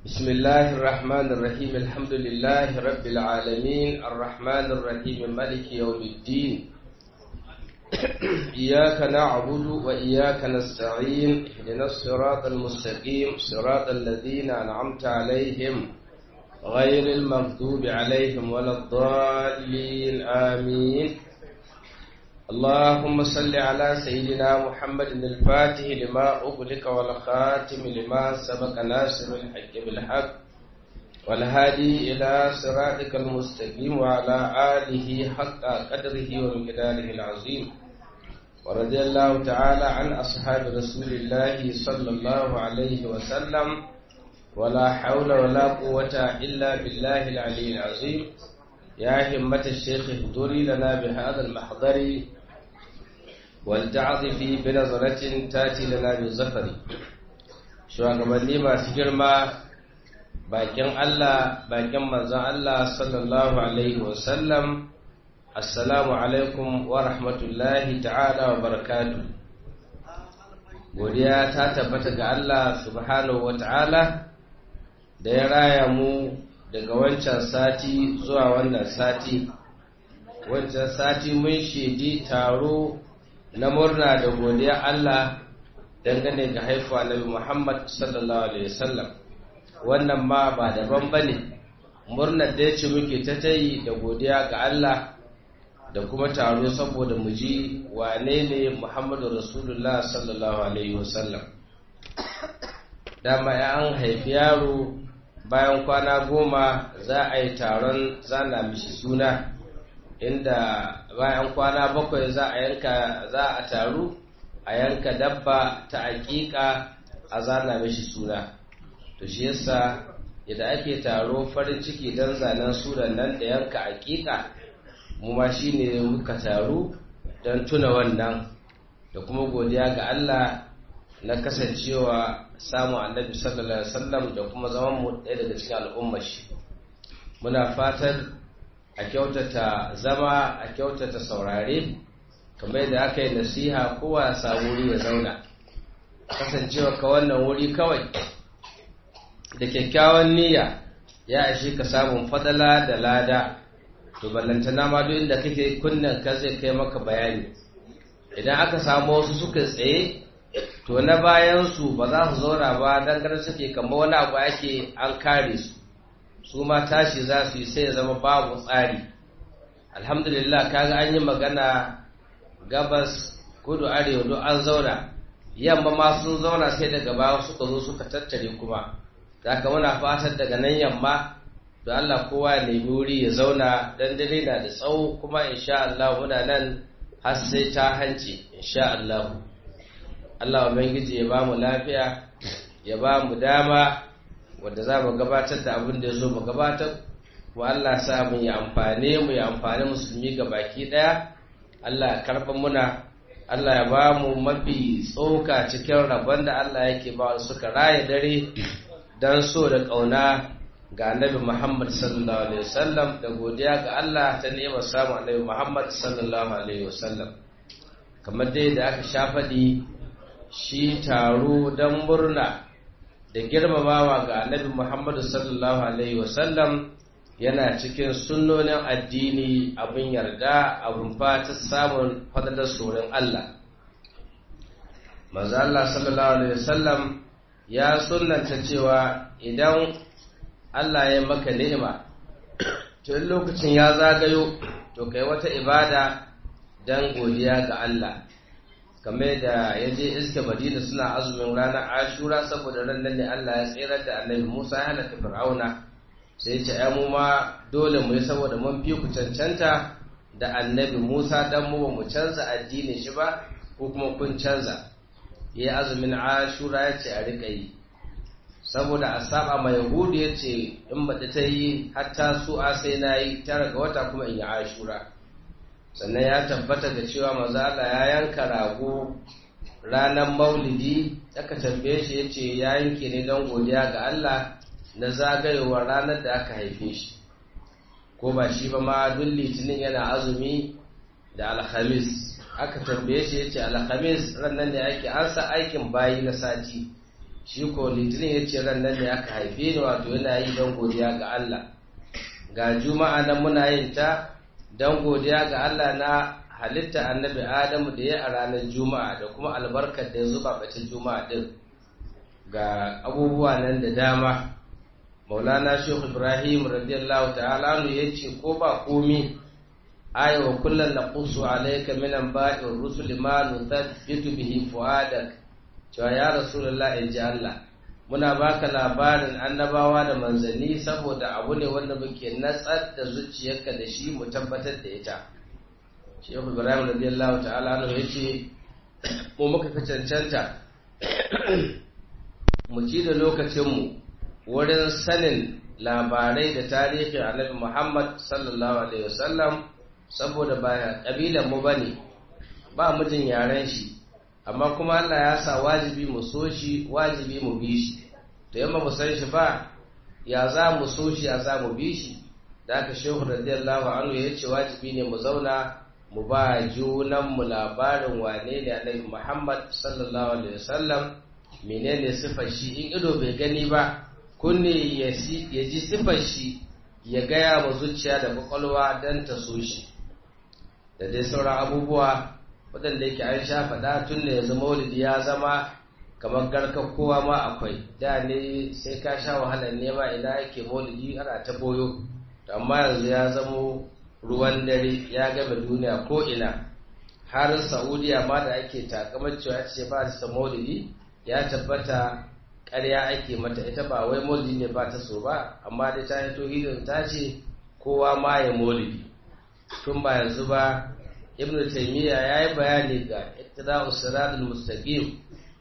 بسم الله الرحمن الرحيم الحمد لله رب العالمين الرحمن الرحيم ملك يوم الدين إياك نعبد وإياك نستعين اهدنا الصراط المستقيم صراط الذين أنعمت عليهم غير المغضوب عليهم ولا الضالين آمين اللهم صل على سيدنا محمد الفاتح لما أغلق والخاتم لما سبق ناصر الحق بالحق والهادي إلى صراطك المستقيم وعلى آله حق قدره ومقداره العظيم ورضي الله تعالى عن أصحاب رسول الله صلى الله عليه وسلم ولا حول ولا قوة إلا بالله العلي العظيم يا همة الشيخ اهدري لنا بهذا المحضر والتعظ في بنظرة تاتي لنا بالزفر shugabanni masu girma bakin Allah bakin manzon Allah sallallahu alaihi wasallam assalamu alaikum wa rahmatullahi ta'ala wa barakatuh godiya ta tabbata ga Allah subhanahu wa ta'ala da ya raya mu daga wancan sati zuwa wannan sati wancan sati mun shaidi taro na murna da godiya Allah dangane ga haifuwa Nabi Muhammad sallallahu alaihi wasallam wannan ma ba daban bane murnar da yace muke ta tayi da godiya ga Allah da kuma taro saboda mu ji wane ne Muhammadu Rasulullah sallallahu alaihi wasallam dama ya an haifi yaro bayan kwana goma za a yi taron zana mishi suna inda bayan kwana bakwai za a yanka za a taru a yanka dabba ta aƙiƙa a zana mishi suna to shi yasa idan ake taro farin ciki don zanen sunan nan da yanka aƙiƙa mu ma shine muka taru don tuna wannan da kuma godiya ga Allah na kasancewa samun annabi sallallahu alaihi wasallam da kuma zaman mu ɗaya daga cikin al'ummar shi muna fatan a kyautata zama a kyautata saurare kamar yadda aka yi nasiha kowa ya samu wuri ya zauna kasancewa ka wannan wuri kawai da kyakkyawan niyya ya ashe ka samun fadala da lada to ballantana ma duk inda kake kunnen ka zai kai maka bayani idan aka samu wasu suka tsaye to na bayan su ba za su zauna ba dangane suke kamar wani abu ake an kare su su ma tashi za su yi sai ya zama babu tsari alhamdulillah kaga an yi magana gabas kudu arewa duk an zauna yamma ma sun zauna sai daga baya suka zo suka tattare kuma da ka muna fatan daga nan yamma da Allah kowa ya nemi wuri ya zauna dan dare na da tsawo kuma insha Allah muna nan har sai ta hanci insha Allah Allah ubangiji ya ba mu lafiya ya ba mu dama wanda za mu gabatar da abin da ya zo mu gabatar wa Allah sa mu yi amfani mu yi amfani musulmi ga baki daya Allah ya karɓa muna Allah ya ba mu mafi tsoka cikin rabon da Allah yake ba suka raya dare don so da ƙauna ga annabi Muhammad sallallahu alaihi wasallam da godiya ga Allah ta nema samun annabi Muhammad sallallahu alaihi wasallam kamar dai da aka sha faɗi shi taro don murna da girmamawa ga annabi Muhammad sallallahu alaihi wasallam yana cikin sunnonin addini abin yarda abin fata samun fadadar tsoron Allah maza Allah sallallahu alaihi wasallam ya sunnanta cewa idan Allah ya maka ni'ima to lokacin ya zagayo to kai wata ibada dan godiya ga Allah kamar da ya je iske Madina suna azumin ranar Ashura saboda ran nan ne Allah ya tsirar da Annabi Musa ya halaka Fir'auna sai ce ai mu ma dole mu yi saboda mun fi ku cancanta da Annabi Musa dan mu ba mu canza addinin shi ba ko kuma kun canza yayi azumin Ashura ya ce a rika yi saboda a saba mai yahudu ya ce in baɗi ta yi hatta su a sai na yi tara ga wata kuma in yi ashura sannan ya tabbata da cewa maza Allah ya yanka rago ranar maulidi aka tambaye shi ya ce ya yanke ne don godiya ga Allah na zagayowar ranar da aka haife shi ko ba shi ba ma duk litinin yana azumi da alhamis aka tambaye shi ya ce alhamis ranar ne ake an sa aikin bayi na sati shi ko litinin ya ce ran nan da aka haife ni wato yana yi don godiya ga Allah ga juma'a nan muna yin ta don godiya ga Allah na halitta annabi Adamu da ya a ranar juma'a da kuma albarkar da ya zuba bacin juma'a din ga abubuwa nan da dama maulana shehu ibrahim radiyallahu ta'ala ya ce ko ba komi aya wa kullum na kusu alaika minan ba'in rusul ma nuthabbitu bihi fuadak cewa ya rasulullah in ji Allah muna baka labarin annabawa da manzanni saboda abu ne wanda muke natsar da zuciyarka da shi mu tabbatar da ita shehu ibrahim radiyallahu ta'ala ya ce mu muka fi cancanta mu ci da lokacinmu wurin sanin labarai da tarihin annabi Muhammad sallallahu alaihi wasallam saboda ba kabilan mu bane ba mujin yaren shi amma kuma Allah ya sa wajibi mu so shi wajibi mu bi shi to yamma mu san shi ba ya za mu so shi ya za mu bi shi da aka shehu radiyallahu anhu ya ce wajibi ne mu zauna mu ba junan mu labarin wane ne annabi Muhammad sallallahu alaihi wasallam menene sifar shi in ido bai gani ba kunne ya ji sifar shi ya gaya wa zuciya da kwakwalwa don ta so shi da dai sauran abubuwa waɗanda yake an sha faɗa tun da yanzu maulidi ya zama kamar garkar kowa ma akwai da ne sai ka sha wahalar nema ina ake maulidi ana ta boyo amma yanzu ya zamo ruwan dare ya gaba duniya ko ina har saudiya ma da ake takamar cewa ce ba da maulidi ya tabbata ƙarya ake mata ita ba wai maulidi ne ba ta so ba amma dai ta hito hidin ta ce kowa ma ya maulidi tun ba yanzu ba ibn taymiya ya yi bayani ga ittida'u siratul mustaqim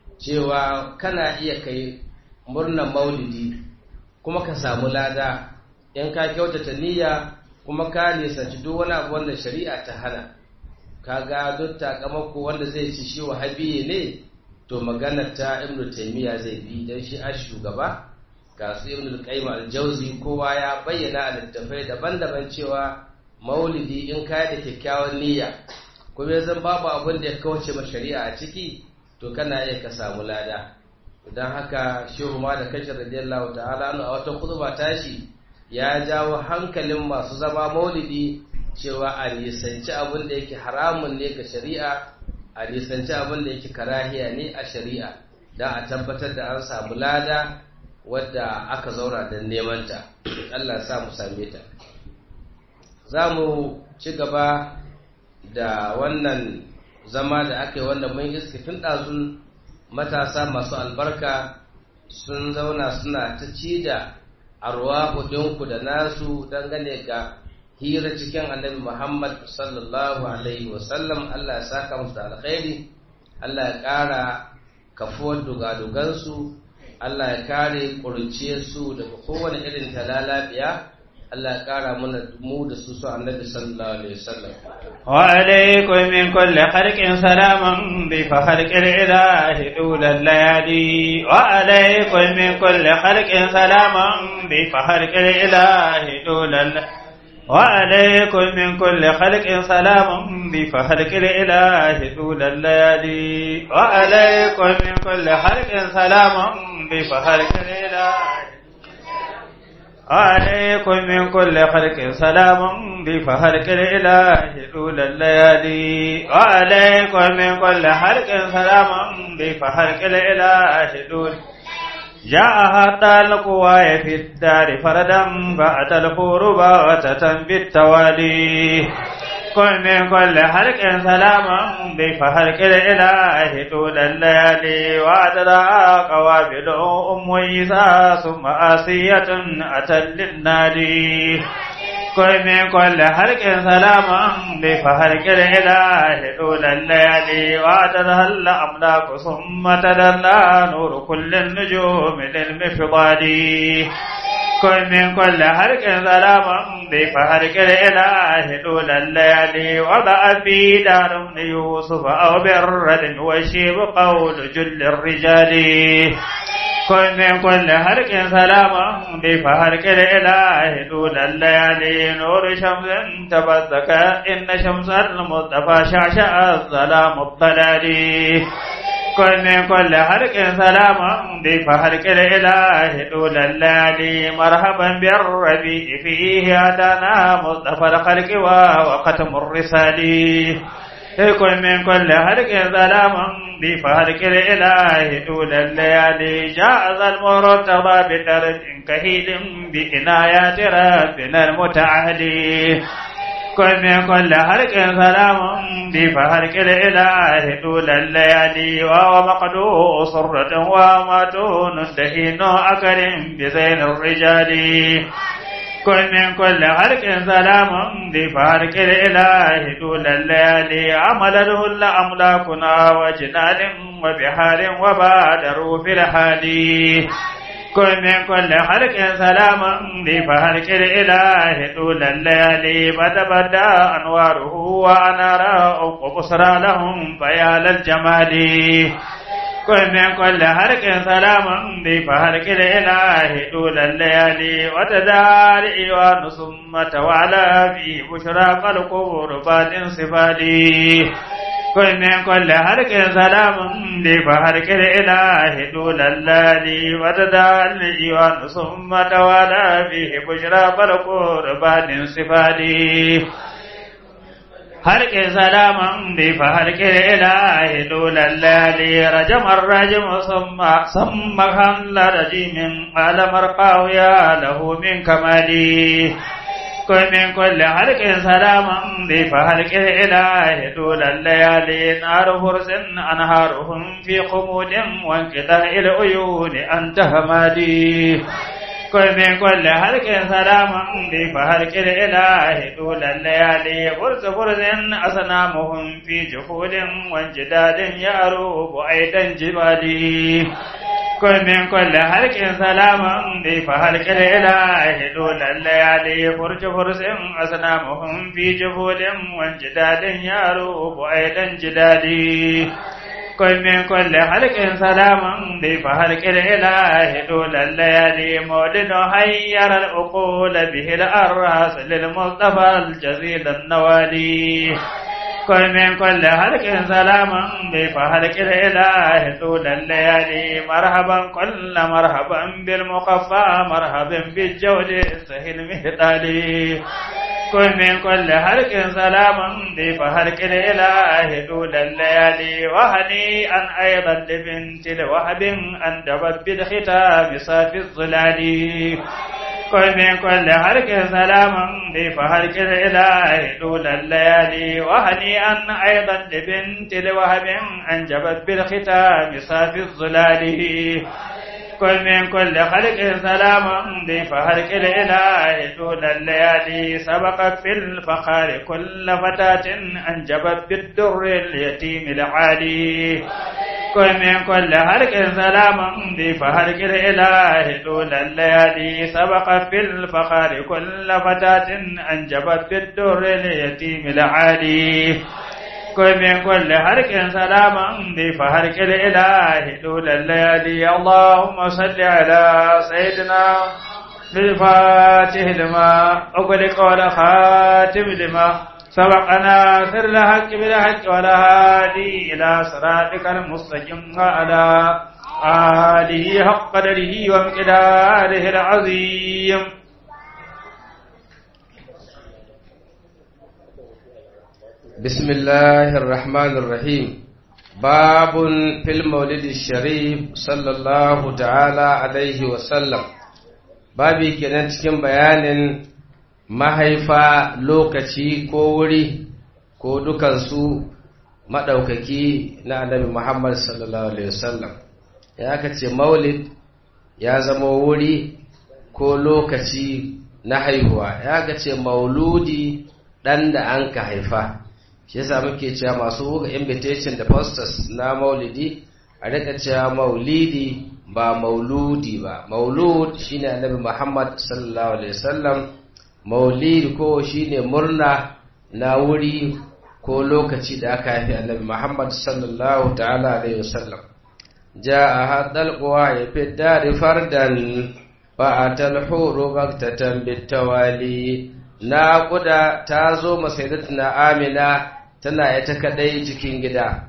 cewa kana iya kai murnan maulidi kuma ka samu lada in ka kyautata niyya kuma ka nisanci duk wani abu wanda shari'a ta hana ka ga duk takamako wanda zai ci shi wahabiye ne to maganar ta ibnu taymiya zai bi dan shi a shugaba ga su ibnu qayyim al-jawzi kowa ya bayyana a littafai daban-daban cewa maulidi in kai da kyakkyawan niyya kuma zan babu abin da ya kauce ma shari'a a ciki to kana iya ka samu lada idan haka shehu ma da kashi radiyallahu ta'ala a wata khutba tashi ya jawo hankalin masu zama maulidi cewa a nisanci abin da yake haramun ne ga shari'a a nisanci abin da yake karahiya ne a shari'a don a tabbatar da an samu lada wadda aka zaura don nemanta Allah sa mu same ta za mu ci gaba da wannan zama da aka yi wanda mun iske tun ɗazun matasa masu albarka sun zauna suna ta ci da arwa ɗinku da nasu dangane ga hira cikin annabi Muhammad sallallahu Alaihi wasallam Allah ya saka musu da alkhairi Allah ya ƙara kafuwar dugadugansu Allah ya kare su daga kowane irin talalabiya Allah ya ƙara mana mu da su su annabi sallallahu Alaihi wasallam وعليكم من كل خلق سلاما بفخلق الإله طول الليالي وعليكم من كل خلق سلاما بفخلق الإله طول الليالي وعليكم من كل خلق سلام بفخلق الإله طول الليالي وعليكم من كل خلق سلام بفخلق الإله وعليكم من كل خلق سلام بفخلق الإله طول الليالي وعليكم من كل خلق سلام بفخلق الإله طول جاء حتى القواي في الدار فردا فأتى الخور بغتة بالتوالي كن من كل حلق سلاما بفهلك الإله طول الليالي وأدرى قوابل أم عيسى ثم آسية أتى للنادي كن من كل حلق سلاما بفهلك الإله طول الليالي وأدرى الأملاك ثم تدلى نور كل النجوم للمفضال كن من كل حرك سلاما بفهرك الإله طول الليالي وضع في دار ابن يوسف أو بالرد وشيب قول جل الرجال كن من كل حرك سلاما بفهرك الإله طول الليالي نور شمس تبثك إن شمس المصطفى شعشع الظلام الضلالي كن من كل حرق سلام ضيف حرق الإله طول الليالي مرحبا بالربيع فيه أتانا مصطفى الخلق وختم الرسال كن من كل حرق سلام ضيف حرق الإله طول الليالي جاء ذا المرتضى بدرج كهيل بإنايات ربنا المتعالي كن من كل حرق سلام بفهرك الإله طول الليالي وهو مقدو صرة وماتون دهين أكرم بزين الرجال كن من كل حرق سلام بفهرك الإله طول الليالي عمله الأملاكنا وجنال وبحار وبادروا في الحال كن من كل حرك سلاما بفهرك الإله طول الليالي فتبدى أنواره وأنار وبصرى لهم فيا للجمال كن من كل حرك سلاما بفهرك الإله طول الليالي وتدار إيوان ثم توالى فيه بشرى القبور بعد انصفالي كن من كل حرك سلام لفهرك الإله طول الليالي وتدعى الإيوان ثم توالى فيه بشرى فالقور بعد انصفالي هرك سلاما بفهرك الإله طول الليالي رجم الرجم ثم ثم خل رجيم قال مرقاه يا له من كمالي كن من كل حلق سلاما بفهلك الإله طول الليالي نار فرس أنهارهم في خمود وانقطاع العيون أنت همادي كن من كل حلق سلاما بفهلك الإله طول الليالي فرس فرس أصنامهم في جحود وانجداد يعروب أيضا جبالي كن من كل حلق سلاما بفهلك الإله طول الليالي فرج فرس أصنامهم في جبول وانجداد يعروب أيضا جدادي كن من كل حلق سلاما بفهلك الإله طول الليالي مولد حير العقول به الأراس للمصطفى الجزيل النوالي كن من كل حلق سلاما بفهلك الإله طول الليالي مرحبا كل مرحبا بالمخفى مرحبا بالجود السهل مهتالي كن من كل حلق سلاما بفهلك الإله طول الليالي وهنيئا أيضا لبنت الوهب أندبت بالختام صافي الظلال كن من كل حرك سلاما بفهرك الإله طول الليالي وهنيئا أيضا لبنت الوهب أنجبت بالختام صافي الظلال كن من كل خلق سلاما بفهرك الإله طول الليالي سبقت في الفخار كل فتاة أنجبت بالدر اليتيم العالي كن من كل حرك سلاما بفهرك الإله طول الليالي سبقت في الفخار كل فتاة أنجبت بالدر اليتيم العالي كن من كل حرك سلاما بفهرك الإله طول الليالي اللهم صل على سيدنا بالفاتح لما أغلق والخاتم لما سبقنا سر الحق بالحق ولا هادي إلى صراطك المستقيم وعلى آله حق قدره ومقداره العظيم بسم الله الرحمن الرحيم باب في المولد الشريف صلى الله تعالى عليه وسلم babi kenan cikin bayanin mahaifa lokaci ko wuri ko dukansu maɗaukaki na annabi Muhammad sallallahu Alaihi wasallam ya aka ce maulid ya zama wuri ko lokaci na haihuwa ya aka ce mauludi ɗan da an ka haifa shi yasa muke cewa masu buga invitation da posters na maulidi a rika cewa maulidi ba mauludi ba maulud shine annabi Muhammad sallallahu alaihi wasallam maulid ko shine murna na wuri ko lokaci da aka haifi annabi Muhammad sallallahu ta'ala alaihi wasallam jaa hadal quwa ya fidda fardan fa atal huru baktatan bitawali naquda ta zo masaidatuna amina tana ita kadai cikin gida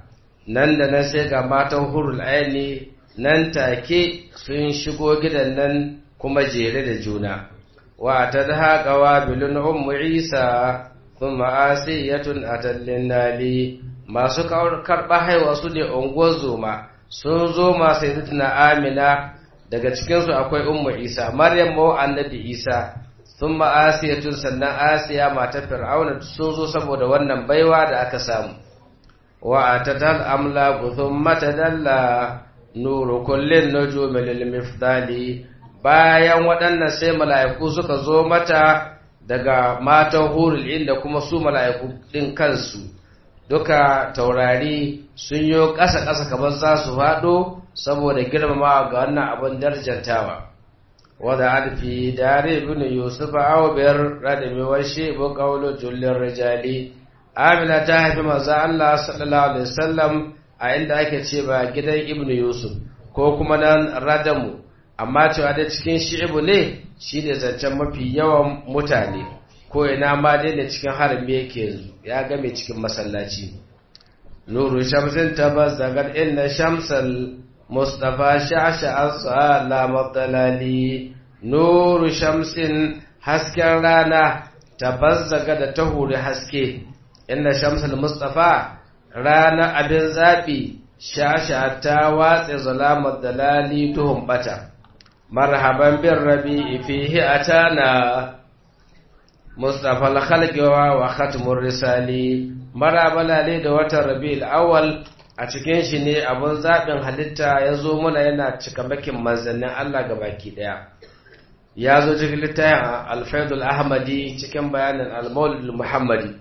nan da nan sai ga matan hurul aini nan take sun shigo gidan nan kuma jere da juna wa ta da qawabilun ummu isa thumma asiyatun atallin nali masu karɓa haihuwa su ne unguwar zoma sun zo masu yi amina daga cikinsu akwai ummu isa maryam mawa annabi isa sun ma'asiyatun sannan asiya matar fir'auna sun zo saboda wannan baiwa da aka samu wa ta tal amla guthun mata dalla nuru kullin nujumi lil mifdali bayan waɗannan sai mala'iku suka zo mata daga matan hurul inda kuma su mala'iku ɗin kansu duka taurari sun yi ƙasa-ƙasa kamar za su faɗo saboda girmama ga wannan abin darjantawa wadda alfi dare bin yusuf aw biyar radami wa shi bu qawlu jullin rijali amina ta haifi manzo Allah sallallahu alaihi wasallam a inda ake ce ba gidan ibn yusuf ko kuma nan radamu amma cewa da cikin shi'ibu ne shi ne zancen mafi yawan mutane ko ina ma dai da cikin harami yake ya game cikin masallaci nuru shamsin tabbas daga inna shamsal mustafa sha'sha'an sala mabdalali nuru shamsin hasken rana tabbas daga da ta huri haske inna shamsal mustafa rana abin zaɓi shasha ta watse zalamar dalali tuhun bata marhaban bin rabi fihi atana mustafa al-khalqiwa wa khatmur risali marabala ne da watan rabi'ul awwal a cikin shi ne abun zabin halitta ya zo muna yana cikamakin manzannin Allah baki daya ya zo cikin littafin al-faidul ahmadi cikin bayanin al-maulid muhammadi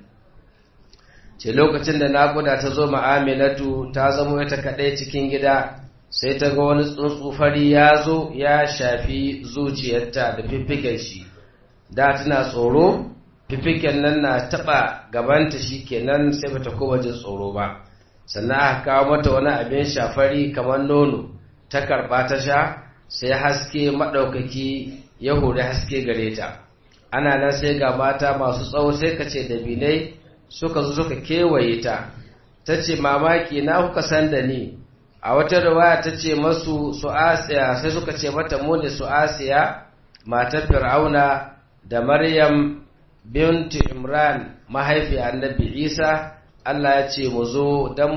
ce lokacin da naƙuda ta zo ma'aminatu ta zamo ita kaɗai cikin gida sai ta ga wani tsuntsu fari ya zo ya shafi zuciyarta da fiffiken shi da tana tsoro fiffiken nan na taɓa gabanta shi kenan sai bata koma jin tsoro ba sannan aka kawo mata wani abin shafari kamar nono ta karɓa ta sha sai haske maɗaukaki ya hori haske gare ta ana nan sai ga mata masu tsawo sai ka ce dabinai suka zo suka kewaye ta ta ce mamaki na kuka san da ni a wata riwaya ta ce masu su asiya sai suka ce mata mu ne su asiya matar fir'auna da maryam bintu imran mahaifi annabi isa allah ya ce mu zo don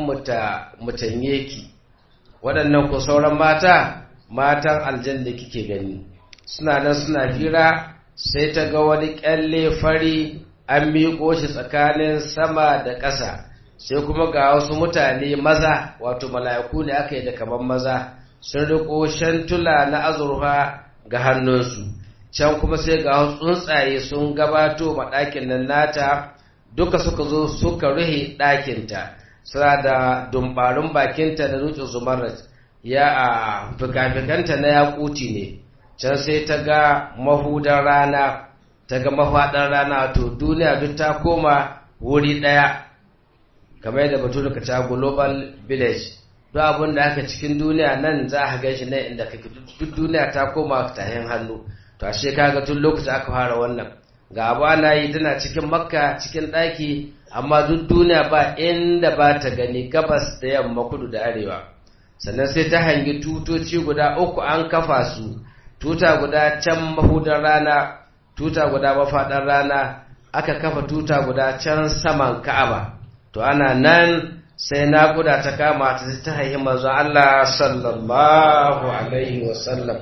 mutanye ki waɗannan ku sauran mata matan aljanna kike gani suna nan suna fira sai ta ga wani kyalle fari an miƙo shi tsakanin sama da ƙasa sai kuma ga wasu mutane maza wato mala'iku ne aka yi da kaman maza sun riko shantula na azurfa ga hannunsu can kuma sai ga wasu tsuntsaye sun gabato ma ɗakin nan nata duka suka zo suka ruhe ɗakinta suna da dumbarun bakinta da dutsen zumarat ya a fikafikanta na yakuti ne can sai ta ga mahudan rana ta ga mafaɗar rana to duniya duk ta koma wuri ɗaya kamar yadda batu da ta global village duk abin da aka cikin duniya nan za a gan shi nan inda kake duk duniya ta koma tahin hannu to ashe kaga tun lokaci aka fara wannan ga abu ana yi tana cikin makka cikin ɗaki amma duk duniya ba inda ba ta gani gabas da yamma kudu da arewa sannan sai ta hangi tutoci guda uku an kafa su tuta guda can mahudar rana tuta guda mafaɗar rana aka kafa tuta guda can saman ka'aba to ana nan sai naƙuda ta kama ta ta haihi manzo Allah sallallahu alaihi wasallam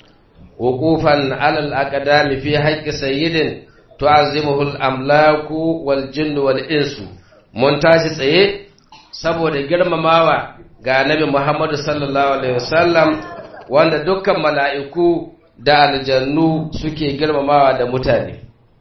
wuqufan alal aqdami fi haqqi sayyidin tu'azzimuhu al-amlaku wal jinnu wal insu mun tashi tsaye saboda girmamawa ga annabi Muhammadu sallallahu alaihi wasallam wanda dukkan mala'iku da aljannu suke girmamawa da mutane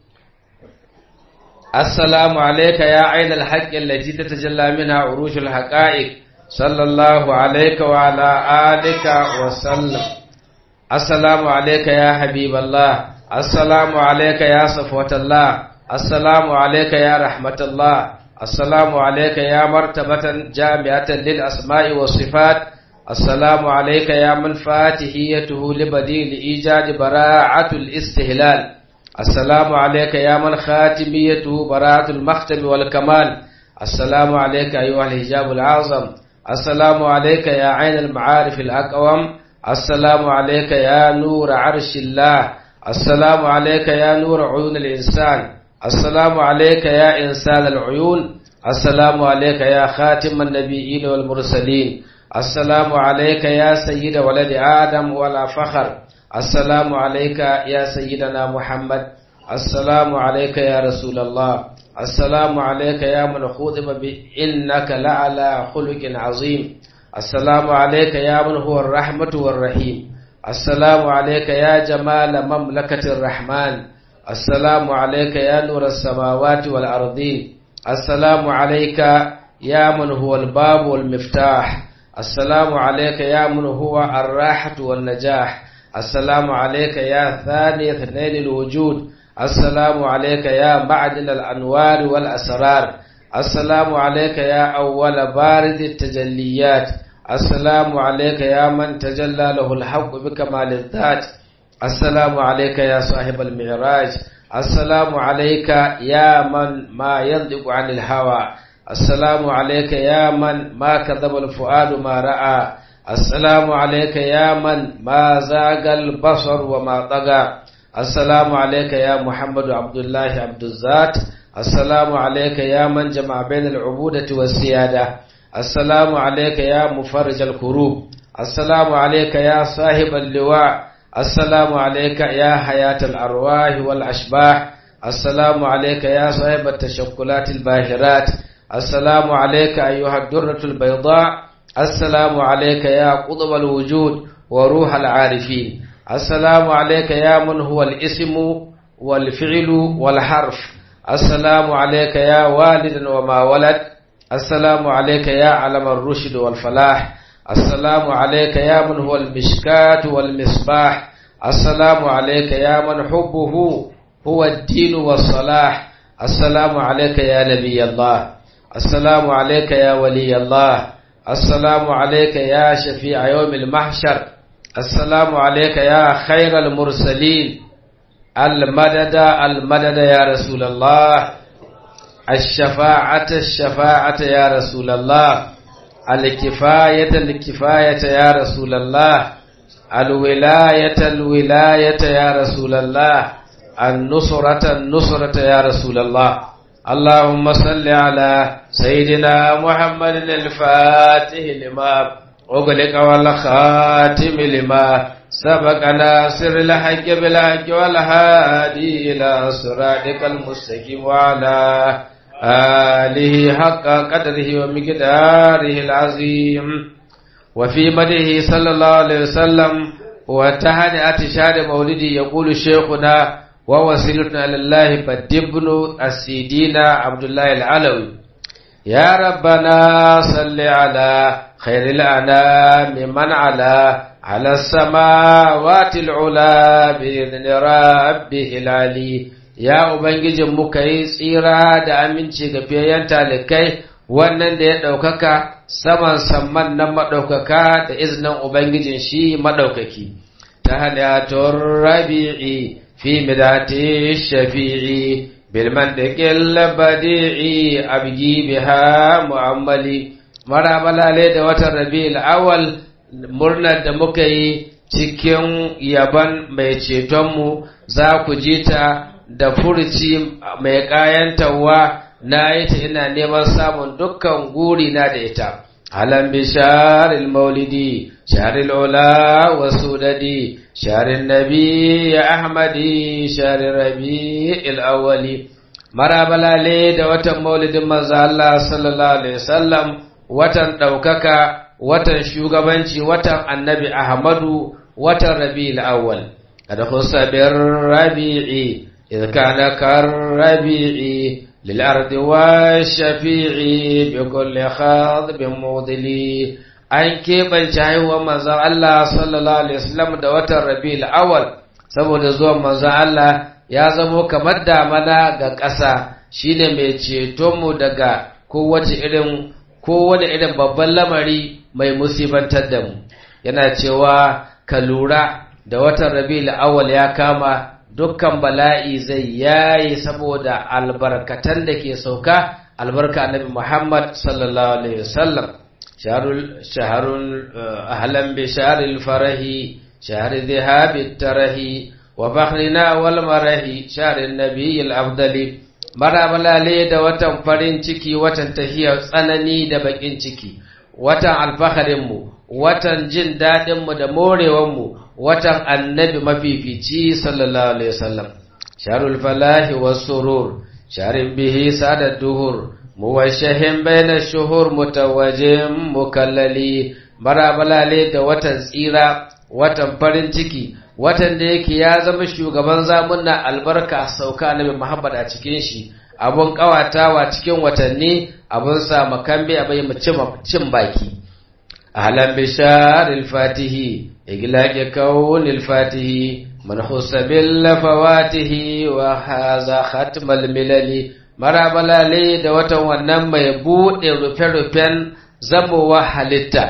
assalamu alayka ya ainal haqqi allati tatajalla minha urushul haqa'iq sallallahu alayka wa ala alika wa sallam assalamu alayka ya habiballah assalamu alayka ya safwatallah assalamu alayka ya rahmatullah assalamu alayka ya martabatan jami'atan lil asma'i was sifat السلام عليك يا من فاتحيته لبديل إيجاد براعة الاستهلال السلام عليك يا من خاتميته براعة المختم والكمال السلام عليك أيها الحجاب العظم السلام عليك يا عين المعارف الأقوم السلام عليك يا نور عرش الله السلام عليك يا نور عيون الإنسان السلام عليك يا إنسان العيون السلام عليك يا خاتم النبيين والمرسلين السلام عليك يا سيد ولد آدم ولا فخر السلام عليك يا سيدنا محمد السلام عليك يا رسول الله السلام عليك يا من خذب بإنك لعلى خلق عظيم السلام عليك يا من هو الرحمة والرحيم السلام عليك يا جمال مملكة الرحمن السلام عليك يا نور السماوات والأرضين السلام عليك يا من هو الباب والمفتاح السلام عليك يا من هو الراحة والنجاح السلام عليك يا ثاني اثنين الوجود السلام عليك يا معدن الأنوار والأسرار السلام عليك يا أول بارد التجليات السلام عليك يا من تجلى له الحق بكمال الذات السلام عليك يا صاحب المعراج السلام عليك يا من ما ينطق عن الهوى السلام عليك يا من ما كذب الفؤاد ما رأى السلام عليك يا من ما زاغ البصر وما طغى السلام عليك يا محمد عبد الله عبد الذات السلام عليك يا من جمع بين العبودة والسيادة السلام عليك يا مفرج الكروب السلام عليك يا صاحب اللواء السلام عليك يا حياة الأرواح والأشباح السلام عليك يا صاحب التشكلات الباهرات السلام عليك أيها الدرة البيضاء السلام عليك يا قطب الوجود وروح العارفين السلام عليك يا من هو الاسم والفعل والحرف السلام عليك يا والد وما ولد السلام عليك يا علم الرشد والفلاح السلام عليك يا من هو المشكاة والمصباح السلام عليك يا من حبه هو الدين والصلاح السلام عليك يا نبي الله السلام عليك يا ولي الله السلام عليك يا شفيع يوم المحشر السلام عليك يا خير المرسلين المدد المدد يا رسول الله الشفاعة الشفاعة يا رسول الله الكفاية الكفاية يا رسول الله الولاية الولاية يا رسول الله النصرة النصرة يا رسول الله اللهم صل على سيدنا محمد الفاتح لما أغلق والخاتم لما سبق ناصر الحق بالحق والهادي إلى صراطك المستقيم وعلى آله حق قدره ومقداره العظيم وفي مده صلى الله عليه وسلم وتهنئة شهر مولده يقول شيخنا ووسيلتنا إلى الله بدبن السيدين عبد الله العلوي يا ربنا صل على خير الأنام من على على السماوات العلا بإذن ربه العلي ya Ubangijin muka yi tsira da aminci ga fiyayyen talikai wannan da ya ɗaukaka saman samman nan maɗaukaka da izinin Ubangijin shi maɗaukaki. Ta halittar rabi'i fi midati shafi'i bilman da badi'i abgi biha mu'ammali mara balale da watan rabi'il awal murnar da muka yi cikin yaban mai cetonmu za ku ji ta da furuci mai ƙayantarwa na yi ta ina neman samun dukkan guri na da ita. Alam bi sharil maulidi, sharil ula wa sudadi, sharin nabi ya ahmadi, sharin rabi awwali. Marabalale da watan maulidin manzo Allah sallallahu alaihi wasallam watan ɗaukaka, watan shugabanci, watan annabi Ahmadu, watan rabi awwal. Kada kusa bin rabi'i إذ كان كالربيع للأرض والشفيع بكل خاضب موضلي an keɓance haihuwar manzon Allah sallallahu alaihi wasallam da watan Rabiul Awwal saboda zuwan manzon Allah ya zamo kamar damana ga ƙasa shine mai ceton mu daga kowace irin kowane irin babban lamari mai musibantar da mu yana cewa ka lura da watan Rabiul Awwal ya kama dukkan bala'i zai yayi saboda albarkatan da ke sauka albarka annabi Muhammad sallallahu alaihi wasallam شهر شهر أهلا بشهر الفرح شهر ذهاب التره وفخرنا والمره شهر النبي الأفضل mara balale da watan farin ciki watan tahiyar tsanani da bakin ciki watan alfaharinmu watan jin daɗinmu da morewanmu watan annabi mafifici sallallahu alaihi wasallam sharul falahi was surur sharin bihi sada duhur muwashahin baina shuhur mutawajjim mukallali mara balale da watan tsira watan farin ciki watan da yake ya zama shugaban zamunna albarka sauka annabi Muhammad a cikin shi abun kawatawa cikin watanni abun sa makambe abai mu cin baki ahlan bishar al-fatihi iglaqi kawn al-fatihi man husabil fawatihi wa hadha khatm al-milali marabalale da watan wannan mai bude rufe-rufen zamowa halitta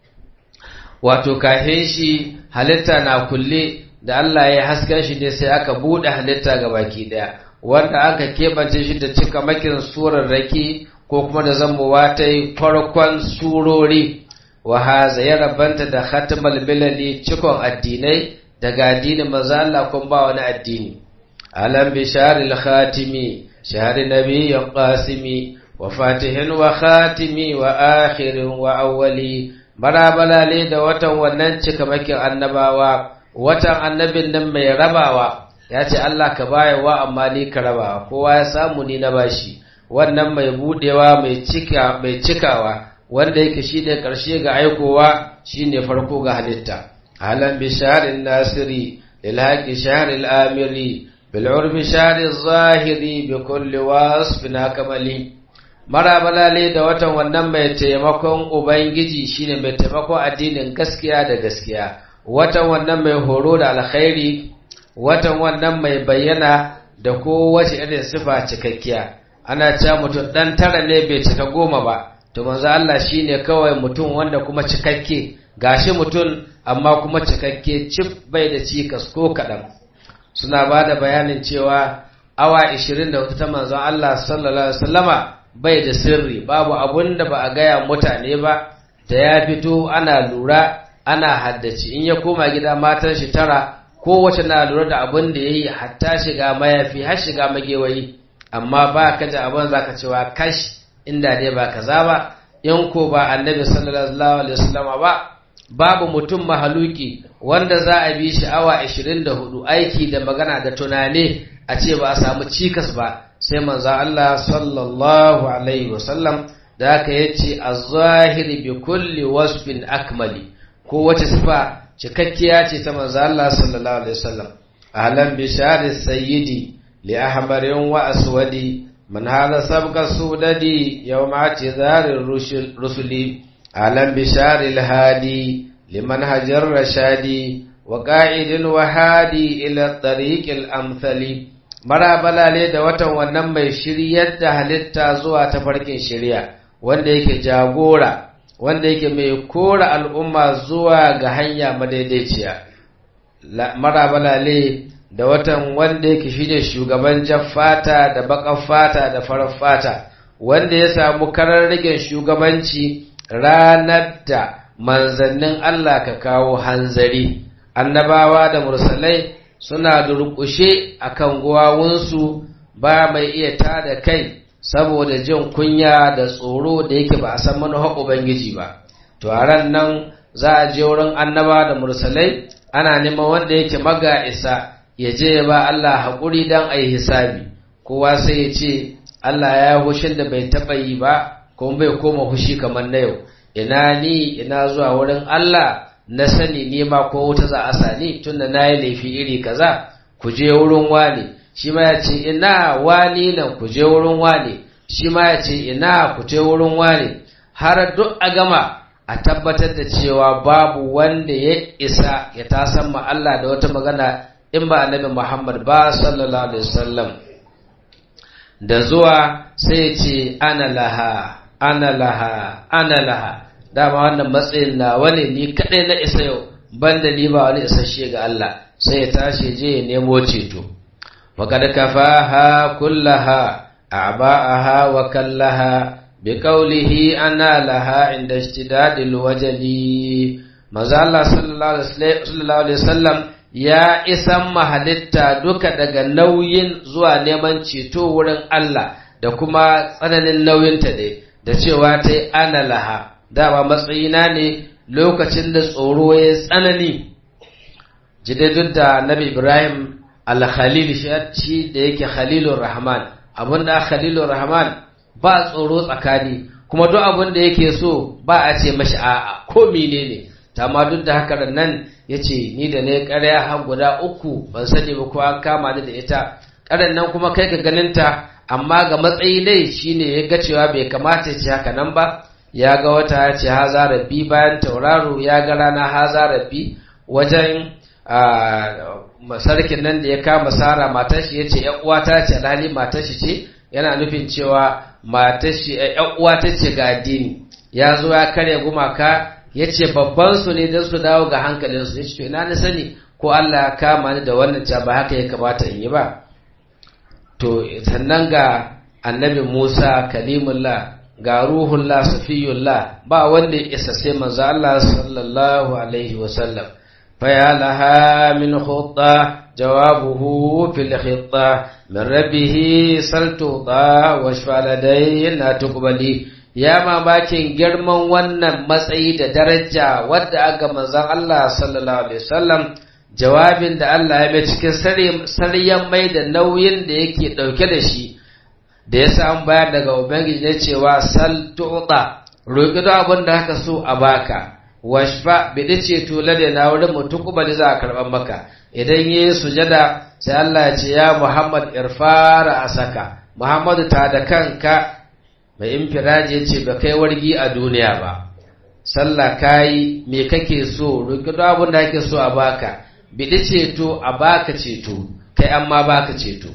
wato kahin shi halitta na kulle da Allah ya haska shi ne sai aka buɗe halitta ga baki ɗaya wanda aka keɓance shi da cika makin surar raki ko kuma da zamowa ta yi farkon surori wa haza ya rabanta da khatmal bilali cikon addinai daga addinin manzo Allah kun ba wani addini alam bisharil khatimi shahri nabiyyin qasimi wa fatihin wa khatimi wa akhirin wa awwali barabalale da watan wannan cikamakin annabawa watan annabin nan mai rabawa ya ce Allah ka bayarwa amma ni ka rabawa kowa ya samu ni na bashi wannan mai budewa mai cika mai cikawa wanda yake shine karshe ga aikowa shine farko ga halitta halan bisharin nasiri lil haqi shahril amiri bil urbi shahri zahiri bi kulli wasfin kamali marabalale da watan wannan mai taimakon ubangiji shine mai taimakon addinin gaskiya da gaskiya watan wannan mai horo da alkhairi watan wannan mai bayyana da kowace irin sifa cikakkiya ana cewa mutum dan tara ne bai cika goma ba to manzo Allah shine kawai mutum wanda kuma cikakke gashi mutum amma kuma cikakke cif bai da cikas ko kadan suna ba da bayanin cewa awa 24 ta manzon Allah sallallahu alaihi wasallama bai da sirri babu abun da ba a gaya mutane ba da ya fito ana lura ana haddace in ya koma gida matan shi tara kowace na lura da abun da ya yi hatta shiga mayafi har shiga magewayi amma ba ka da abin za ka cewa kash inda dai ba kaza ba in ko ba annabi sallallahu alaihi wasallam ba babu mutum mahaluki wanda za a bi shi awa 24 aiki da magana da tunani a ce ba a samu cikas ba sai manzo Allah sallallahu alaihi wasallam da aka yace az-zahiri bi kulli wasfin akmali ko wace sifa cikakkiya ce ta manzo Allah sallallahu alaihi wasallam ahlan bi shari sayyidi li ahmarin wa aswadi man hada sabqa sudadi yawma atizari rusuli ahlan bi shari al-hadi liman hajar rashadi wa qa'idin wa hadi ila tariq al-amthali marabalale da watan wannan mai shiryar da halitta zuwa ta farkin shirya wanda yake jagora wanda yake mai kora al'umma zuwa ga hanya madaidaiciya marabalale da watan wanda yake shine shugaban jaffata da bakan fata da farar fata wanda ya samu kararrigen shugabanci ranar da manzannin Allah ka kawo hanzari annabawa da mursalai suna durƙushe a kan guwawunsu ba mai iya tada kai saboda jin kunya da tsoro da yake ba a san manufar Ubangiji ba. To a ran nan za a je wurin annaba da mursalai ana neman wanda yake maga isa ya je ya ba Allah haƙuri don a yi hisabi. Kowa sai ya ce Allah ya hushin da bai taɓa yi ba kuma bai koma hushi kamar na yau. Ina ni ina zuwa wurin Allah na sani ne ma ko wuta za a sani tunda na yi laifi iri kaza ku je wurin wani shi ma ya ce ina wani nan ku je wurin wani shi ma ya ce ina ku je wurin wani har duk a gama a tabbatar da cewa babu wanda ya isa ya tasan ma Allah da wata magana in ba annabi Muhammad ba sallallahu alaihi wasallam da zuwa sai ya ce ana laha ana laha ana laha dama wannan matsayin na wani ni kadai na isa yau banda ni ba wani isasshe ga Allah sai ya tashi je ya nemo ceto faqad kafaha kullaha a'ba'aha wa kallaha بقوله أنا لها عند اشتداد الوجل maza Allah sallallahu alaihi wasallam ya isan mahalitta duka daga nauyin zuwa neman ceto wurin Allah da kuma tsananin nauyinta ne da cewa ta ana laha dama matsayina ne lokacin da tsoro ya tsanani jidadun da nabi Ibrahim al-Khalil shi da yake Khalilur Rahman abinda Khalilur Rahman ba tsoro tsakani kuma duk abin da yake so ba a ce mashi a'a ko menene amma duk da haka nan ya ce ni da ne ƙarya har guda uku ban sani ba ko an kama ni da ita ƙaran nan kuma kai ga ganinta amma ga matsayi dai shine ya ga cewa bai kamata ya ce haka nan ba ya ga wata ya ce haza rabbi bayan tauraro ya ga rana haza rabbi wajen sarkin nan da ya kama sara matar shi ya ce ‘yan uwata ce alhali matar shi ce yana nufin cewa matar shi ‘yan uwata ce ga addini ya zo ya karya gumaka ya ce babban su ne don su dawo ga hankalinsu ya ce to ina na sani ko Allah ya kama ni da wannan ca ba haka ya kamata in yi ba to sannan ga annabi Musa kalimullah ga ruhullah safiyullah ba wanda ya isa sai manzo Allah sallallahu alaihi wasallam fa ya laha min khutta jawabuhu fil khitta min rabbih saltuta wa shfaladayna tuqbali ya mamakin girman wannan matsayi da daraja wadda aka manzon Allah sallallahu alaihi wasallam jawabin da Allah ya mai cikin saryan mai da nauyin da yake dauke da shi da ya samu bayar daga ubangiji na cewa sal tu'ta roƙi da abin da haka so a baka washfa bidi ce to lade na wurin mutum kuma za a karɓar maka idan yi sujada sai Allah ya ce ya Muhammad irfara a saka Muhammadu ta da kanka mai infiraji ya ce ba kai wargi a duniya ba sallah kayi me kake so roƙi da abin da kake so a baka bidi ceto a baka ceto kai amma baka ceto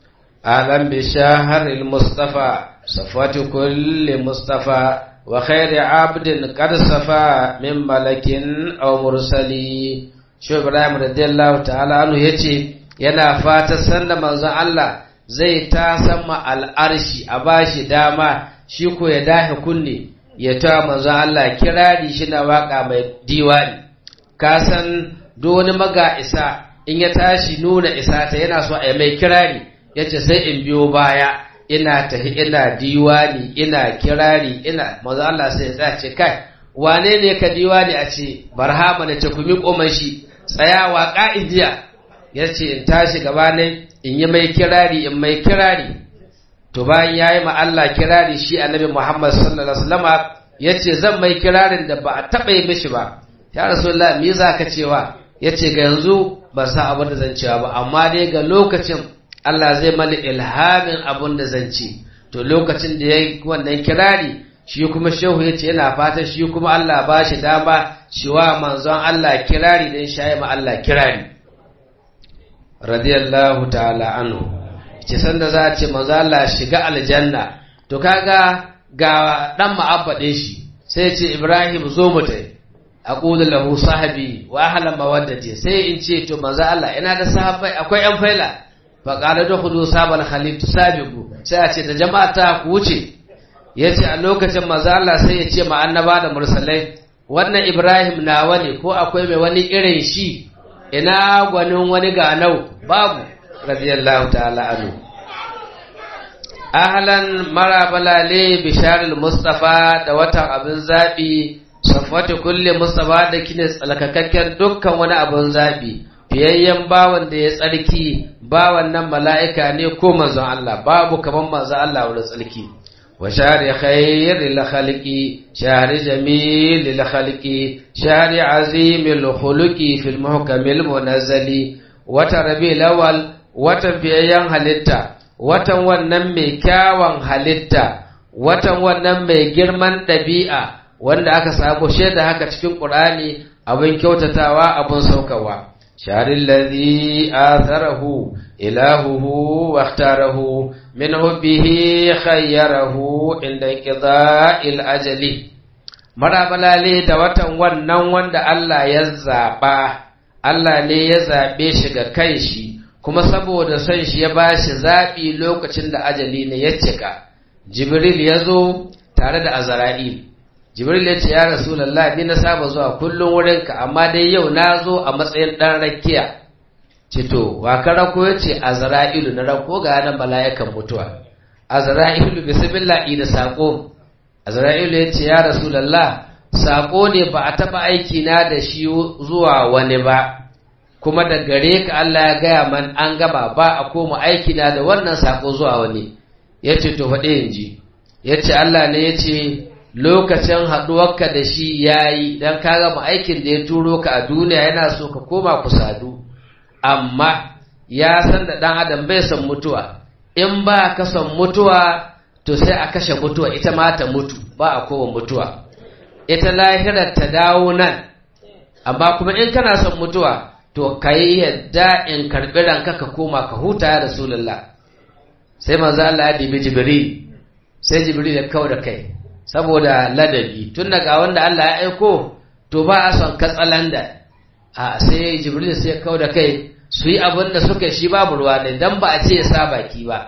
alam bi shahril mustafa safatu kulli mustafa wa khairi abdin qad safa min malakin aw mursali shi ibrahim radiyallahu ta'ala anhu yace yana fata sanda manzon Allah zai ta sama al'arshi a bashi dama shi ko ya dahe kunne ya ta manzon Allah kirari shi na waka mai diwani ka san duk wani maga isa in ya tashi nuna isa ta yana so a mai kirari yace sai in biyo baya ina tahi ina diwani ina kirari ina manzo Allah sai ya ce kai wane ne ka diwani a ce barhama da ce kumi koman shi tsayawa ka'in jiya yace in tashi gaba ne in yi mai kirari in mai kirari to bayan yayi ma Allah kirari shi annabi Muhammad sallallahu alaihi wasallama yace zan mai kirarin da ba a taba yi mishi ba ya rasulullah me zaka cewa yace ga yanzu ban san abin da zan cewa ba amma dai ga lokacin Allah zai mani ilhamin abun da zan ci to lokacin da ya yi wannan kirari shi kuma shehu ya ce yana fatan shi kuma Allah ba shi dama shi wa manzon Allah kirari don shayi ma Allah kirari radiyallahu ta'ala anhu ce sanda za a ce manzon Allah shiga aljanna to kaga ga dan ma'abbaɗe shi sai ce Ibrahim zo mu tai aqulu lahu sahabi wa ahlan mawaddati sai in ce to manzon Allah ina da sahabbai akwai yan faila faƙaɗa da hudu sabon halittu sabiku sai a ce da jama'a ta ku wuce ya ce a lokacin maza Allah sai ya ce ma annaba da mursalai wannan Ibrahim nawa ne ko akwai mai wani irin shi ina gwanin wani ganau babu radiyallahu ta'ala anhu ahlan marabalale bisharul mustafa da watan abin zabi safwatu kulli mustafa da kine tsalkakakken dukkan wani abin zabi fiyayyen bawan da ya tsarki bawan nan mala'ika ne ko manzon Allah babu kaman manzon Allah wurin tsarki wa shari khairil khalqi shari jamilil khalqi shari azimil khuluqi fil muhkamil munazzali wata rabiul awwal watan fiyayyen halitta watan wannan mai kyawan halitta watan wannan mai girman ɗabi'a wanda aka sabo shaida haka cikin Qur'ani abin kyautatawa abin saukawa شهر الذي آثره إلهه واختاره من حبه خيره عند انقضاء الأجل marabalale da watan wannan wanda Allah ya zaɓa Allah ne ya zaɓe shi ga kan shi kuma saboda son shi ya ba shi zaɓi lokacin da ajali ne ya cika Jibril ya zo tare da azra'il jibril ya ce ya rasulullah ni na saba zuwa kullum wurinka amma dai yau na zo a matsayin dan rakiya cito wa ka rako ya ce azra'ilu na rako ga nan mala'ikan mutuwa azra'ilu bismillah da sako azra'ilu ya ce ya rasulullah sako ne ba a taba aiki na da shi zuwa wani ba kuma da gare ka Allah ya gaya man an gaba ba a koma aiki na da wannan sako zuwa wani ya ce to faɗi in ji ya ce Allah ne ya ce lokacin haɗuwarka da shi ya yi don ka gama aikin da ya turo ka a duniya yana so ka koma ku sadu amma ya san da ɗan adam bai son mutuwa in ba ka son mutuwa to sai a kashe mutuwa ita ma ta mutu ba a kowa mutuwa ita lahirar ta dawo nan amma kuma in kana son mutuwa to ka yi yadda in karɓi ranka ka koma ka huta ya rasulullah sai manzo Allah ya dibi jibril sai jibril ya kawo da kai saboda ladabi tun daga wanda Allah ya aiko to ba a son katsalanda a sai jibril sai ya kawo da kai su yi abin da suka shi babu ruwa ne dan ba a ce ya sa baki ba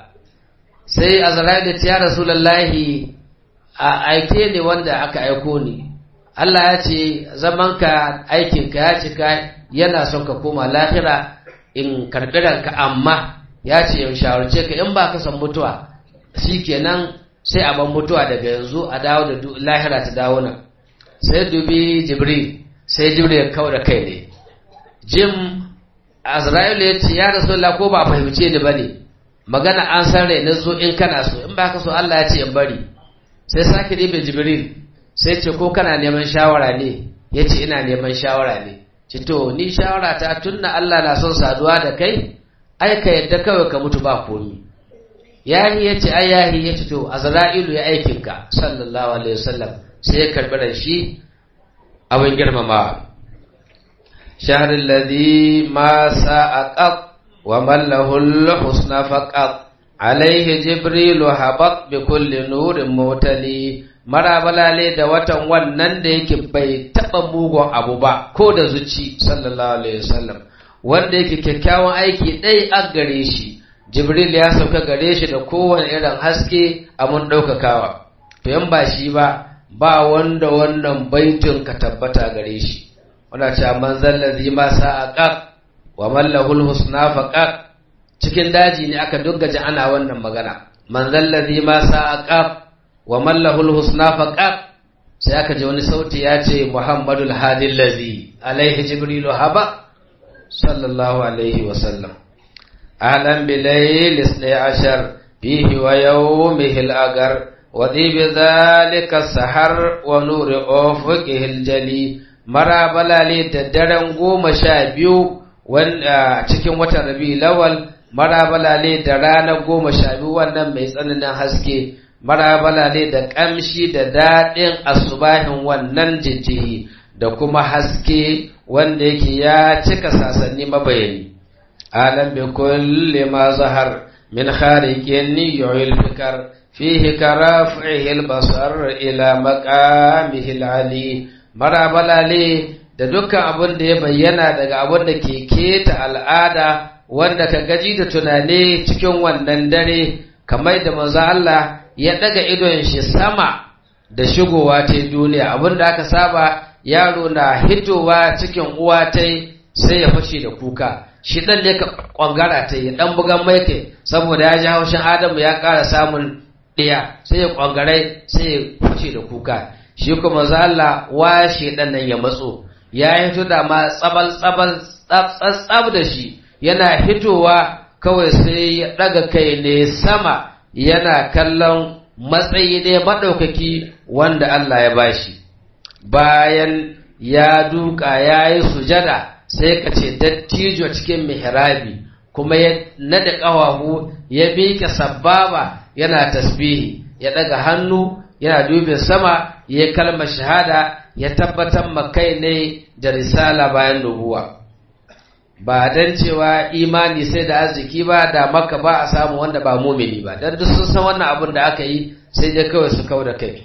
sai azrail ya ce ya rasulullahi a aike ne wanda aka aiko ni Allah ya ce zamanka aikinka ya cika yana son ka koma lahira in karɓi ranka amma ya ce in shawarce ka in ba ka san mutuwa shi kenan sai a ban mutuwa daga yanzu a dawo da lahira ta dawo nan sai dubi jibril sai jibril ya kawo da kai ne jim azra'ilu ya ce ya rasulullah ko ba fahimce ni bane magana an san rai na zo in kana so in ba ka so Allah ya ce in bari sai sake dibe jibril sai ce ko kana neman shawara ne ya ce ina neman shawara ne ce to ni shawara ta tunna Allah na son saduwa da kai ai ka yadda kawai ka mutu ba komi yahi ya ce ai yahi ya ce to azra'ilu ya aikinka sallallahu alaihi wasallam sai ya karbi ran shi abin girmama shahr alladhi ma sa'aqat wa man lahu al-husna faqat alaihi jibrilu habat bi kulli nurin mutali marabalale da watan wannan da yake bai taba mugun abu ba ko da zuci sallallahu alaihi wasallam wanda yake kyakkyawan aiki dai a gare shi jibril ya sauka gare shi da kowane irin haske a mun ɗaukakawa to yan ba shi ba ba wanda wannan baitin ka tabbata gare shi wanda ce man zallazi ma sa'aqaq wa man lahul husna faqaq cikin daji ne aka duggaje ana wannan magana man zallazi ma sa'aqaq wa man lahul husna faqaq sai aka ji wani sauti ya ce muhammadul hadil ladzi alaihi jibrilu haba sallallahu alaihi wa sallam ahlan bilayl isna ashar fihi wa yawmihi al-agar wa dhi bidhalika sahar wa nuri ufuqihi al-jali mara balale da daren goma sha biyu wanda cikin watan rabi lawal mara balale da ranar goma sha biyu wannan mai tsananin haske marabala ne da ƙamshi da daɗin asubahin wannan jijjihi da kuma haske wanda yake ya cika sasanni mabayani alam bi kulli ma zahar min khariqin yu'il fikar fihi karafihi al-basar ila maqamihi al-ali marabala ne da dukkan abin da ya bayyana daga abin da ke keta al'ada wanda ka gaji da tunani cikin wannan dare kamar da manzo Allah ya daga idon shi sama da shigowa ta duniya abinda aka saba yaro na hitowa cikin uwa ta sai ya fashe da kuka shi dan ne ka kwangara ta ya dan bugan mai kai saboda ya ji haushin adamu ya ƙara samun ɗiya sai ya kwangare sai ya fashe da kuka shi kuma za Allah washe dan nan ya matso ya hito da ma tsabal tsabal tsab da shi yana hitowa kawai sai ya daga kai ne sama yana kallon matsayi ne maɗaukaki wanda Allah ya bashi bayan ya duka ya yi sujada sai ka ce dattijo cikin mihrabi kuma ya nada ƙawahu ya miƙe sababa yana tasbihi ya ɗaga hannu yana dubin sama ya kalmar shahada ya tabbatar makai ne da risala bayan nubuwa ba dan cewa imani sai da arziki ba da maka ba a samu wanda ba mumini ba dan duk sun san wannan abin da aka yi sai dai kawai su kau da kai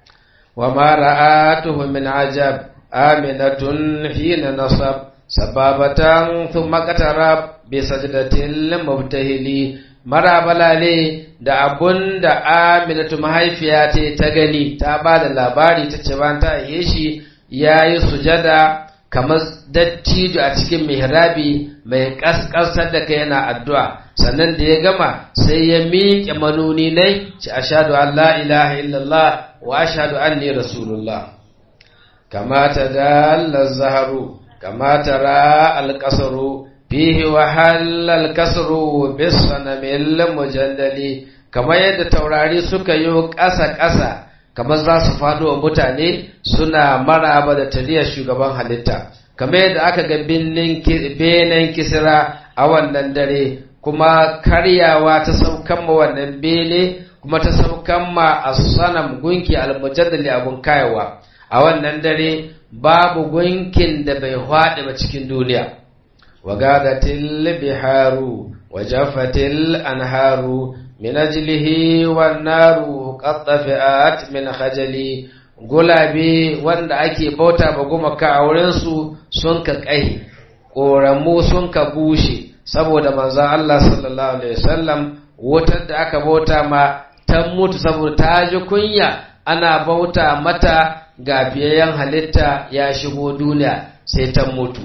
wa ma ra'atuhu min ajab aminatun hina nasab sababatan thumma qatarab bi sajdatil mubtahili marabalale da abun da aminatu mahaifiya ta ta gani ta ba da labari ta ce ban ta yi shi ya yi sujada kamar dattijo a cikin mihrabi mai kaskasar da kai yana addu'a sannan da ya gama sai ya miƙe manuni nai ci ashadu an la ilaha illallah wa ashadu anni rasulullah kamata da Allah zaharu kamata ra alƙasaru fihi wa halal kasru bis sanamil mujallali kamar yadda taurari suka yi ƙasa-ƙasa kamar za su faɗo wa mutane suna maraba da taliyar shugaban halitta kamar yadda aka ga benen kisira a wannan dare kuma karyawa ta saukan ma wannan bene kuma ta saukan ma a sanam gunki almujaddali abun kayawa a wannan dare babu gunkin da bai haɗe ba cikin duniya wagadatil biharu wajafatil anharu min ajlihi wan naru qad tafi'at min khajali gulabe wanda ake bauta ba gumaka a wurin su sun ka kai koramu sun ka bushe saboda manzon Allah sallallahu alaihi wasallam wutar da aka bauta ma ta mutu saboda ta ji kunya ana bauta mata gafiyayyen halitta ya shigo duniya sai ta mutu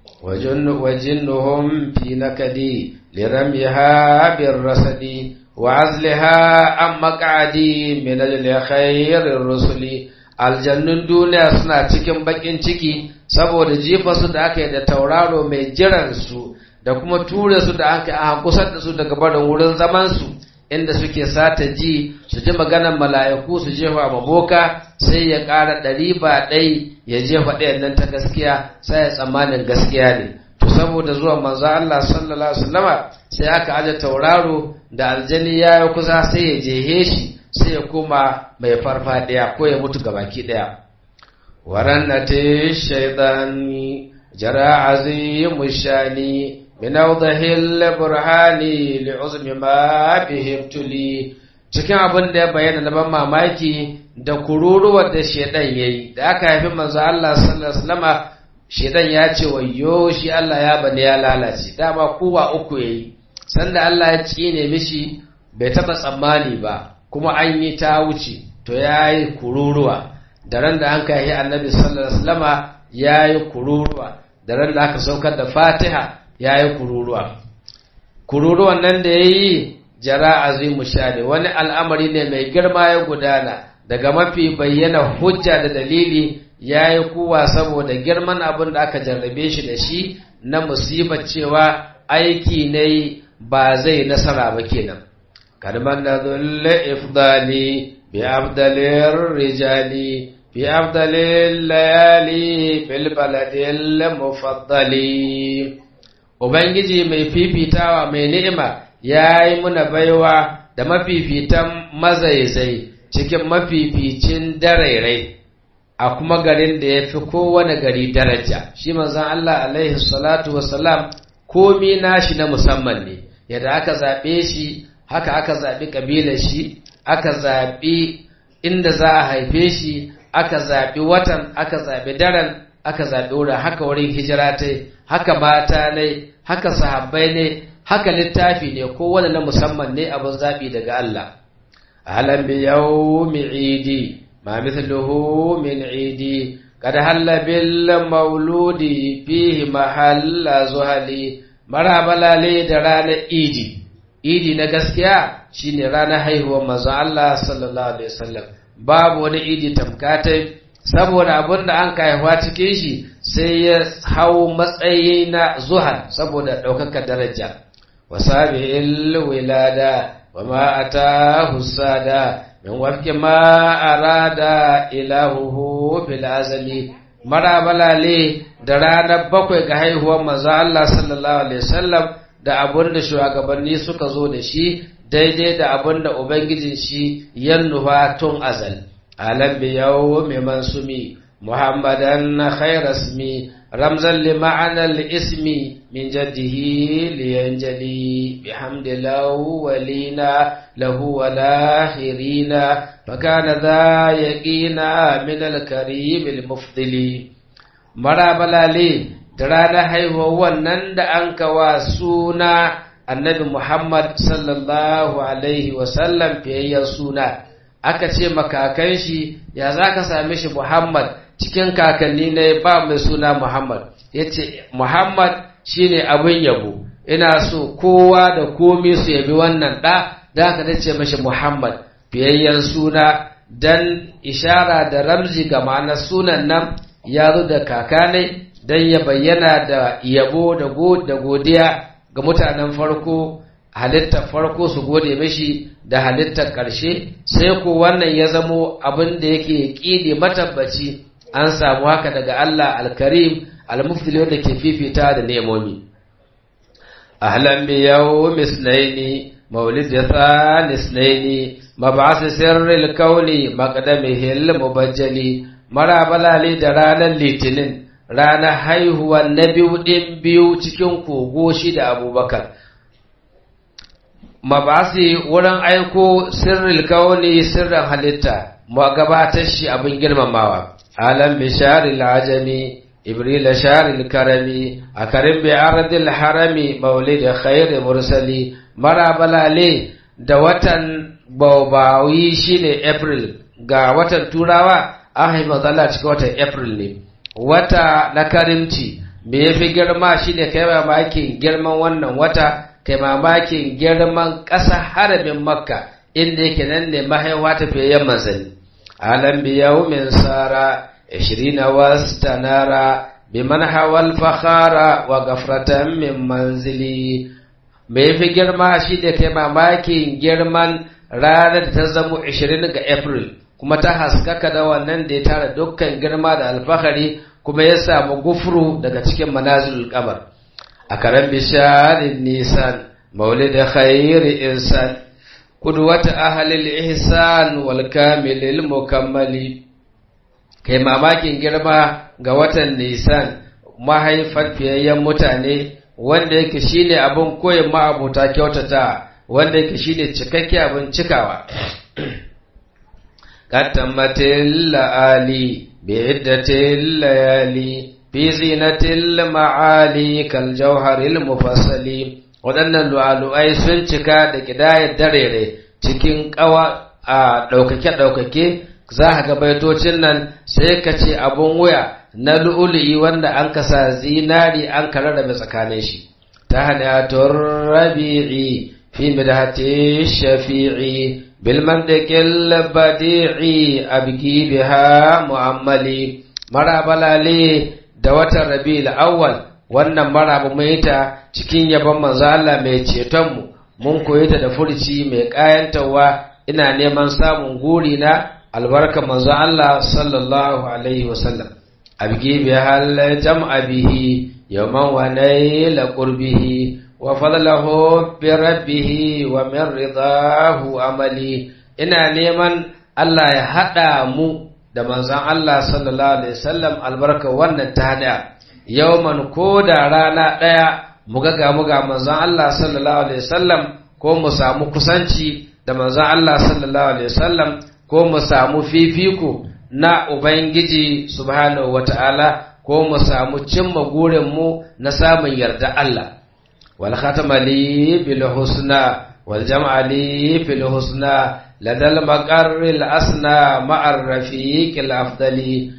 wajinnuhum fi nakadi liramiha birrasadi وعزلها عن مقعدي من الخير الرسل aljannun duniya suna cikin bakin ciki saboda jefa su da aka yi da tauraro mai jiran su da kuma ture su da aka aka kusa da su daga barin wurin zaman su inda suke sata ji su ji maganar mala'iku su jefa maboka sai ya ƙara ɗari ba ɗai ya jefa ɗayan nan ta gaskiya sai ya tsammanin gaskiya ne to saboda zuwa manzo Allah sallallahu alaihi wasallama sai aka aje tauraro da aljani ya yi kusa sai ya jehe shi sai ya koma mai farfadiya ko ya mutu gabaki daya warannati shaydani jara azimu shani min awdahil burhani li'uzmi ma bihim tuli cikin abin da ya bayyana na ban mamaki da kururuwar da shedan yayi da aka haifi manzo Allah sallallahu alaihi wasallama shedan ya ce wayyo shi Allah ya bane ya lalace dama kowa uku yayi sanda Allah ya tsine mishi bai taɓa tsammani ba kuma an yi ta wuce to ya yi kururuwa da ran da an kai annabi sallallahu alaihi wasallama ya yi kururuwa da ran da aka saukar da fatiha ya yi kururuwa kururuwan nan da ya yi jara azimu shani wani al'amari ne mai girma ya gudana daga mafi bayyana hujja da dalili ya yi kuwa saboda girman abin da aka jarrabe shi da shi na musibar cewa aiki ne ba zai nasara ba kenan kalman da zulle ifdali bi abdalir rijali bi abdalil layali bil baladil mufaddali ubangiji mai fifitawa mai ni'ima yayi muna baiwa da mafifitan mazaizai cikin mafificin darairai a kuma garin da ya fi kowane gari daraja shi manzon Allah alaihi salatu wassalam komi nashi na musamman ne yadda aka zaɓe shi haka aka zaɓi ƙabilar shi aka zaɓi inda za a haife shi aka zaɓi watan aka zaɓi daren aka zaɓi wurin haka wurin hijira ta haka mata ne haka sahabbai ne haka littafi ne kowane na musamman ne abin zaɓi daga Allah ahalan bi yawmi idi ma mithluhu min idi قد هل بالمولود فيه محل زهلي marabalale da ranar idi idi na gaskiya shine ranar haihuwar manzon Allah sallallahu alaihi wasallam babu wani idi tamkatai saboda abin da an haihuwa cikin shi sai ya hau matsayi na zuhal saboda ɗaukaka daraja wasabi'il wilada wa ma atahu sada min wafki ma arada ilahuhu bil azali marabalale da ranar bakwai ga haihuwar manzo Allah sallallahu alaihi wasallam da abun da shugabanni suka zo da shi daidai da abun da ubangijin shi ya nufa tun azal alam bi yawmi mansumi muhammadan khairasmi ramzan li ma'ana al-ismi min jaddihi liyanjali bihamdillahi walina lahu wal akhirina fakana dha yaqina min al-karim al-mufdili marabalale da ranar haihuwar wannan da an kawa suna annabi Muhammad sallallahu alaihi wasallam fiyayyen suna aka ce makakan shi ya za ka same shi Muhammad cikin kakanni ne ba mai suna Muhammad ya ce Muhammad shine abin yabo ina so kowa da komi su yabi wannan ɗa da aka dace mashi Muhammad fiyayyen suna dan ishara da ramzi ga ma'anar sunan nan ya zo da kakanai don ya bayyana da yabo da godiya ga mutanen farko halittar farko su gode mashi da halittar ƙarshe sai ko wannan ya zamo abin da yake ƙidi matabbaci an samu haka daga Allah alkarim almufdili wanda ke fifita da nemomi ahlan bi yawmi isnaini mawlid thani isnaini mab'ath sirril kauni maqdamihi al-mubajjali marabalali da ranar litinin ranar haihuwa na biyu ɗin biyu cikin kogo shi da abubakar mabasi wurin aiko sirril kauni sirrin halitta mu gabatar shi abin girmamawa alam bisharil ajami ibril sharil karami a karim bi ardil harami maulid khair mursali marabalale da watan baubawi shine april ga watan turawa an haifa zalla cikin watan april ne wata na karimci me ya fi girma shi ne kai mamakin girman wannan wata kai mamakin girman ƙasa harabin makka inda yake nan ne mahaifa tafiyayyen manzanni alam biyau min sara ishirina wastanara biman hawal fakhara wa gafratan min manzili me ya fi girma shi ne kai mamakin girman ranar da ta zamo 20 ga april kuma ta haskaka da wannan da ya tara dukkan girma da alfahari kuma ya samu gufuru daga cikin manazilul kamar a karen bisharin nisan maulid khairi insan qudwata ahlil ihsan wal kamilil mukammali kai mamakin girma ga watan nisan mahaifar fiyayyen mutane wanda yake shine abin koyin ma'abuta kyautata wanda yake shine cikakke abin cikawa قد اللآلي بعدة الليالي في زينة المعالي كالجوهر المفصل waɗannan lu'alu'ai sun cika da ƙidayar darere cikin ƙawa a ɗaukake-ɗaukake za a ga baitocin nan sai ka ce abun wuya na lu'ulu'i wanda an kasa zinari an kararrabe tsakanin shi ta hanyar rabi'i fi midhati shafi'i بالمنطق البديع أبكي بها مؤملي مرابلا لي دوات الربيع الأول wannan marabu mai ta cikin yabon manzo Allah mai cetonmu mun koyi ta da furci mai kayantawa ina neman samun guri na albarka manzo Allah sallallahu alaihi wasallam abgi bi hal jam'a bihi yawman wa naila qurbihi وفضله بربه ومن رضاه عملي ina neman Allah ya haɗa mu da manzon Allah sallallahu alaihi wasallam albarka wannan ta haɗa yawman ko da rana ɗaya mu ga ga mu ga manzon Allah sallallahu alaihi wasallam ko mu samu kusanci da manzon Allah sallallahu alaihi wasallam ko mu samu fifiko na ubangiji subhanahu wataala ko mu samu cimma gurin mu na samun yarda Allah والختم لي بالحسنى والجمع لي في الحسنى لدى المقر الأسنى مع الرفيق الأفضل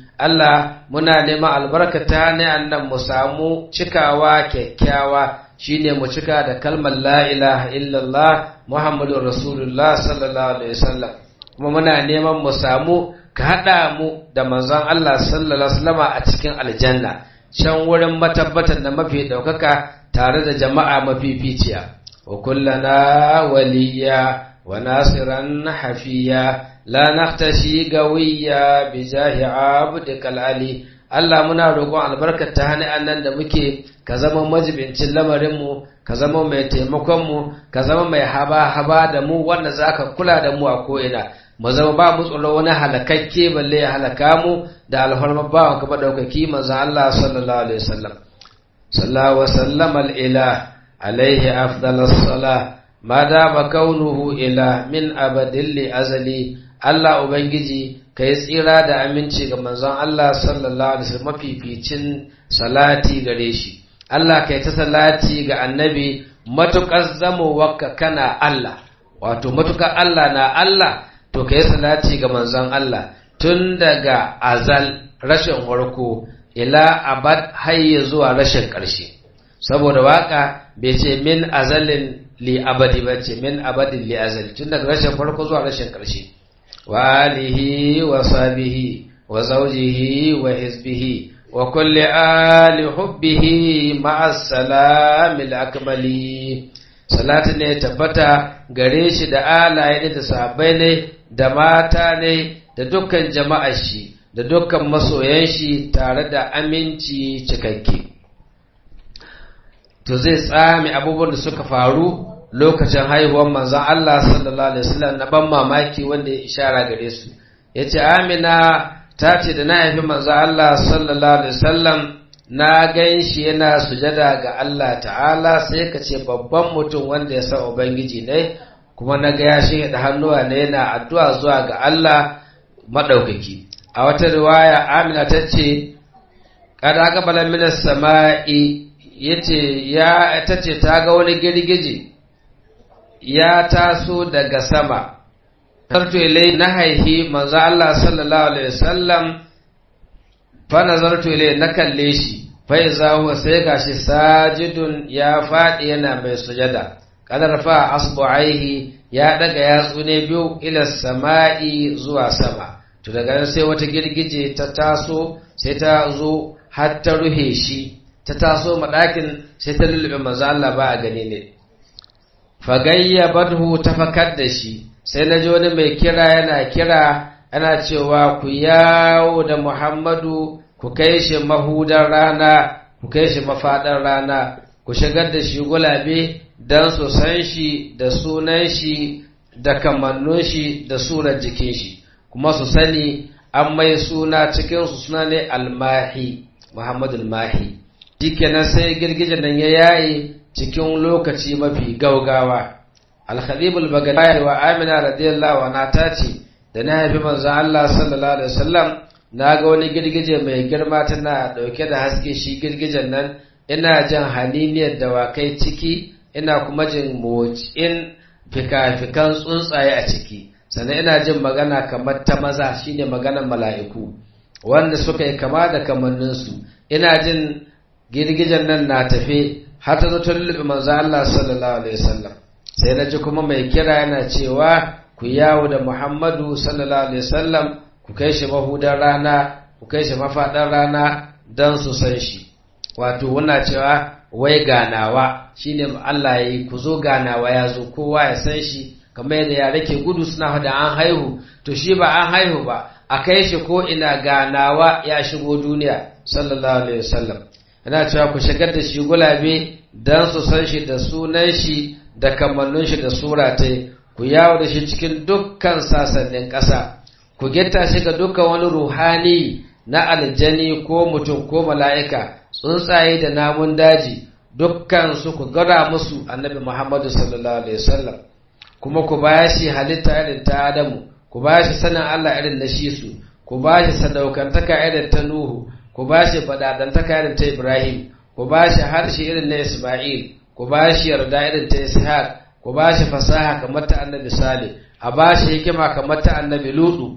Allah muna neman albarka ta ne annan mu samu cikawa kyakkyawa shine mu cika da kalmar la ilaha illallah Muhammadur Rasulullah sallallahu alaihi wasallam kuma muna neman mu samu ka haɗa mu da manzon Allah sallallahu alaihi wasallama a cikin aljanna can wurin matabbatar da mafi ɗaukaka tare da jama'a mafificiya wa kullana waliya wa nasiran hafiya la naktashi gawiya bi jahi abdikal ali Allah muna roƙon albarkar ta hannun annan da muke ka zama majibincin lamarinmu ka zama mai taimakonmu ka zama mai haba-haba da mu wanda za ka kula da mu a ko'ina mu zama ba mu tsoro wani halakakke balle ya halaka mu da alfarmar bawan ka ɗaukaki manzan Allah sallallahu alaihi wasallam sallallahu wa sallam al-ilah alaihi afdalas salah ma dama kaunuhu ila min abadin li azali Allah ubangiji ka yi tsira da aminci ga manzon Allah sallallahu alaihi wasallam mafificin salati gare shi Allah ka yi ta salati ga annabi matukar zamowarka kana Allah wato matukar Allah na Allah to ka yi salati ga manzon Allah tun daga azal rashin farko ila abad hayya zuwa rashin ƙarshe saboda waka bai ce min azalin li abadi ba ce min abadin li azali tun daga rashin farko zuwa rashin ƙarshe wa alihi wa sabihi wa zawjihi wa hizbihi wa kulli ali hubbihi ma'a salamil akmali salatu ne tabbata gare shi da alaye da sahabbai ne da mata ne da dukkan jama'ar shi da dukkan masoyan shi tare da aminci cikakke to zai tsame abubuwan da suka faru lokacin haihuwar manzon Allah sallallahu alaihi wasallam na ban mamaki wanda ya ishara gare su yace Amina ta ce da na haifi manzon Allah sallallahu alaihi wasallam na gan shi yana sujada ga Allah ta'ala sai ka ce babban mutum wanda ya san ubangiji ne kuma na ga ya shi da hannuwa ne yana addu'a zuwa ga Allah madaukaki a wata riwaya Amina ta ce kada aka bala minas sama'i yace ya tace ta ga wani girgije ya taso daga sama tarto ilai na haihi manzo Allah sallallahu alaihi wasallam fa nazartu ilai na kalle shi fa iza huwa sai gashi sajidun ya fadi yana mai sujada kada rafa asbu'aihi ya daga yatsu ne biyu ila sama'i zuwa sama to daga nan sai wata girgije ta taso sai ta zo har ta ruhe shi ta taso madakin sai ta lulluɓe manzo Allah ba a gani ne fagayya badhu ta fakar da shi sai na ji wani mai kira yana kira ana cewa ku yawo da Muhammadu ku kai shi mahudar rana ku kai shi mafaɗar rana ku shigar da shi gulabe don su san shi da sunan shi da kamannun shi da surar jikin shi kuma su sani an mai suna cikinsu suna ne almahi Muhammadu almahi shikenan sai girgijen nan ya yaye cikin lokaci mafi gaugawa al-khalibul bagdadi wa amina radiyallahu anha ta ce da na haifi manzo Allah sallallahu alaihi wasallam na ga wani girgije mai girma tana dauke da haske shi girgijen nan ina jin haliniyar dawakai ciki ina kuma jin motsin fika-fikan tsuntsaye a ciki sannan ina jin magana kamar ta maza shine maganar mala'iku wanda suka yi kama da kamanninsu ina jin girgijen nan na tafe har ta zo ta lullube manzo Allah sallallahu alaihi wasallam sai na ji kuma mai kira yana cewa ku yawo da Muhammadu sallallahu alaihi wasallam ku kai shi mahudan rana ku kai shi mafadan rana dan su san shi wato wannan cewa wai ganawa shine Allah yayi ku zo ganawa ya zo kowa ya san shi kamar yadda yare ke gudu suna da an haihu to shi ba an haihu ba a kai shi ko ina ganawa ya shigo duniya sallallahu alaihi wasallam yana cewa ku shigar da shi gulabe don su san shi da sunan shi da kamannin shi da sura ta ku yawo da shi cikin dukkan sasannin ƙasa ku getta shi ga dukkan wani ruhani na aljani ko mutum ko mala'ika tsuntsaye da namun daji dukkan su ku gara musu annabi muhammadu sallallahu alaihi wasallam kuma ku ba shi halitta irin ta adamu ku ba shi sanin allah irin na shi su ku ba shi sadaukantaka irin ta nuhu ku ba shi fadadantaka irin ta Ibrahim, ku ba shi harshe irin na Ismail, ku ba shi yarda irin ta Ishaq, ku ba shi fasaha kamar ta annabi Salih, a ba shi hikima kamar ta annabi Lutu,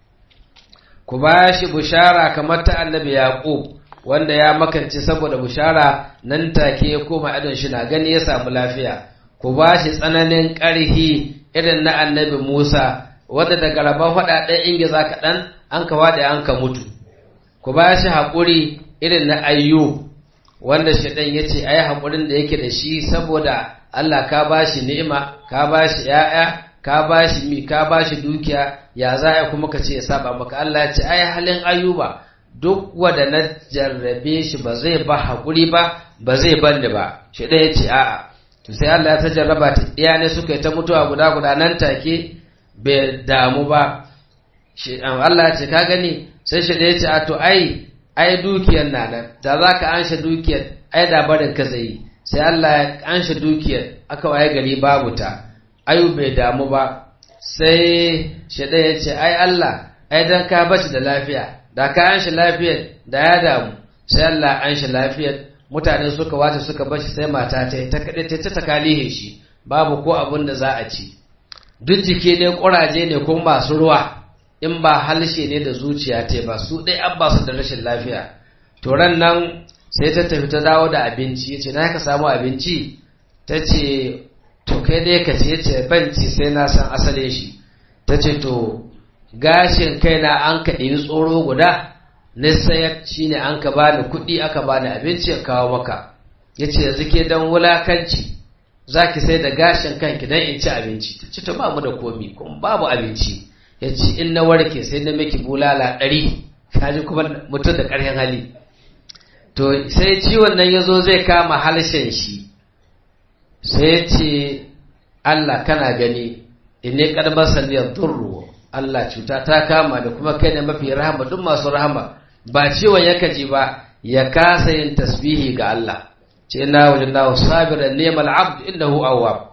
ku ba shi bushara kamar ta annabi Yaqub, wanda ya makance saboda bushara nan take ya koma idon shi na gani ya samu lafiya, ku ba shi tsananin ƙarhi irin na annabi Musa, wanda daga rabon faɗaɗen ingiza kaɗan an ka waɗe an ka mutu. ku ba shi haƙuri irin na ayyu wanda shaɗan ya ce ai haƙurin da yake da shi saboda Allah ka ba shi ni'ima ka ba shi ‘ya'ya ka ba shi mi ka ba shi dukiya ya za a kuma ka ce ya saba maka Allah ya ce ai halin ayyuba duk wanda na jarrabe shi ba zai ba haƙuri ba ba zai bani ba shaɗan ya ce a'a to sai Allah ya ta jarraba ta iya ne suka yi ta mutuwa guda guda nan take bai damu ba Allah ya ce ka gani sai shi da ya ce a to ai ai dukiyar na nan da za ka anshe dukiyar ai da barin ka zai sai Allah ya anshe dukiyar aka waye gari babu ta ayu bai damu ba sai shi da ya ce ai Allah ai dan ka bashi da lafiya da ka anshe lafiyar da ya damu sai Allah anshe lafiyar mutane suka wace suka bashi sai mata ta ta kaɗe ta ta kalihe shi babu ko abin da za a ci duk jiki ne ƙuraje ne kuma masu ruwa in ba halshe ne da zuciya ta ba su ɗai an ba su da rashin lafiya to ran nan sai ta tafi ta dawo da abinci ya ce na ka samu abinci ta ce to kai dai ka ce ce banci sai na san asalin shi ta ce to gashin kaina an ka ɗiri tsoro guda na sayar shi ne an ka bani kuɗi aka bani abinci ya kawo maka ya ce yanzu ke don wulakanci za ki sai da gashin kanki don in ci abinci ta ce to ba mu da komi kuma babu abinci ya ce in na warke sai na miki bulala ɗari kaji kuma mutum da ƙarfin hali to sai ciwon nan ya zo zai kama halshen shi sai ya ce Allah kana gani in ne ƙarmar saniyar durru Allah cuta ta kama da kuma kai ne mafi rahama duk masu rahama ba ciwon ya kaji ba ya kasa yin tasbihi ga Allah ce na wajen na sabiran neman abd innahu awwab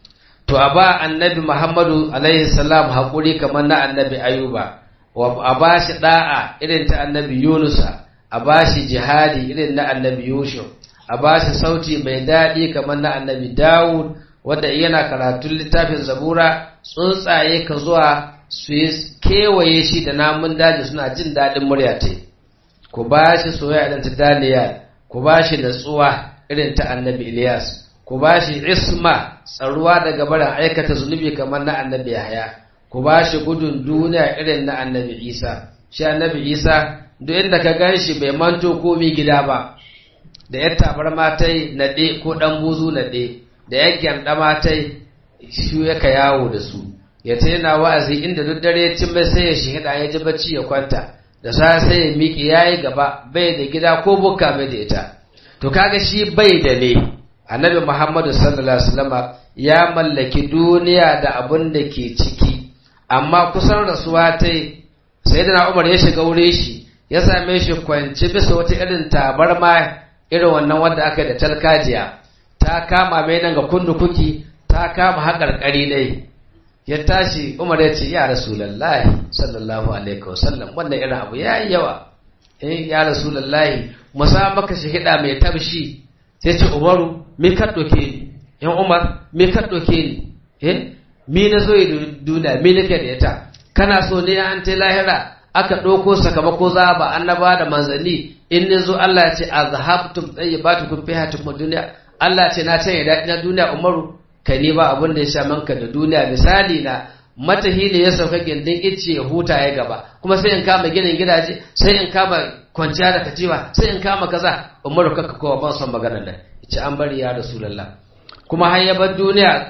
to a ba annabi Muhammadu alaihi salam haƙuri kamar na annabi Ayuba a ba shi da'a irin ta annabi Yunusa a ba shi jihadi irin na annabi Yusuf a ba shi sauti mai daɗi kamar na annabi Dawud wanda yana karatun littafin zabura tsuntsaye ka zuwa su yi kewaye shi da namun daji suna jin daɗin murya ta ku ba shi soyayya irin ta Daniel ku ba shi natsuwa irin ta annabi Ilyas ku ba shi isma tsaruwa daga barin aikata zunubi kamar na annabi Yahya ku ba shi gudun duniya irin na annabi Isa shi annabi Isa duk inda ka gan shi bai manto komi gida ba da ya tabar matai naɗe ko ɗan buzu naɗe da ya gyanda matai shi yaka yawo da su ya ce yana wa'azi inda duk dare cin mai sai ya shihida ya ji bacci ya kwanta da sa sai ya miƙe ya yi gaba bai da gida ko bukka bai da ita to kaga shi bai da ne annabi muhammadu sallallahu alaihi wasallam ya mallaki duniya da abin da ke ciki amma kusan rasuwa ta sai da umar ya shiga wurin shi ya same shi kwanci bisa wata irin tabarma irin wannan wanda aka da talkajiya ta kama mai nan ga kundukuki ta kama haƙarƙari dai ya tashi umar ya ce ya rasulallahi sallallahu alaihi wasallam wannan irin abu ya yi yawa eh ya rasulallahi musa maka shahida mai tabshi sai ce umaru me ka doke ni yan umar me ka doke ni eh mi na zo duniya mi nake da ita kana so ne an ta lahira aka ɗauko sakamako za ba annaba da manzanni in ne zo Allah ya ce azhabtum tayyibatukum fi hayatikum dunya Allah ce na canye daɗi na duniya umaru ka ni ba abin da ya sha manka da duniya misali na matahi ne ya sauka gindin icce ya huta ya gaba kuma sai in kama ginin gidaje sai in kama kwanciya da kaciwa sai in kama kaza umaru kaka kowa ban son maganar nan ce an bari ya rasulullah kuma har ya bar duniya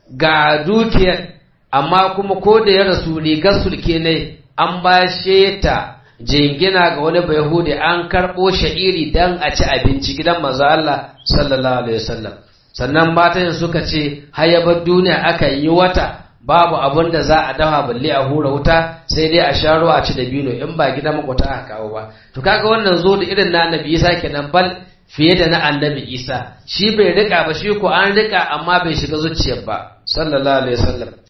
ga dukiyar amma kuma ko da ya rasu rigar sulke ne an bashe ta jingina ga wani bayahudi an karɓo sha'iri dan a ci abinci gidan manzo Allah sallallahu alaihi wasallam sannan matan suka ce hayabar duniya aka yi wata babu abin da za a dafa balle a hura wuta sai dai a sha ruwa a ci da bino in ba gidan makwata aka kawo ba to kaga wannan zo da irin na annabi Isa kenan bal fiye da na annabi Isa shi bai rika ba shi ko an rika amma bai shiga zuciyar ba sallallahu alaihi wasallam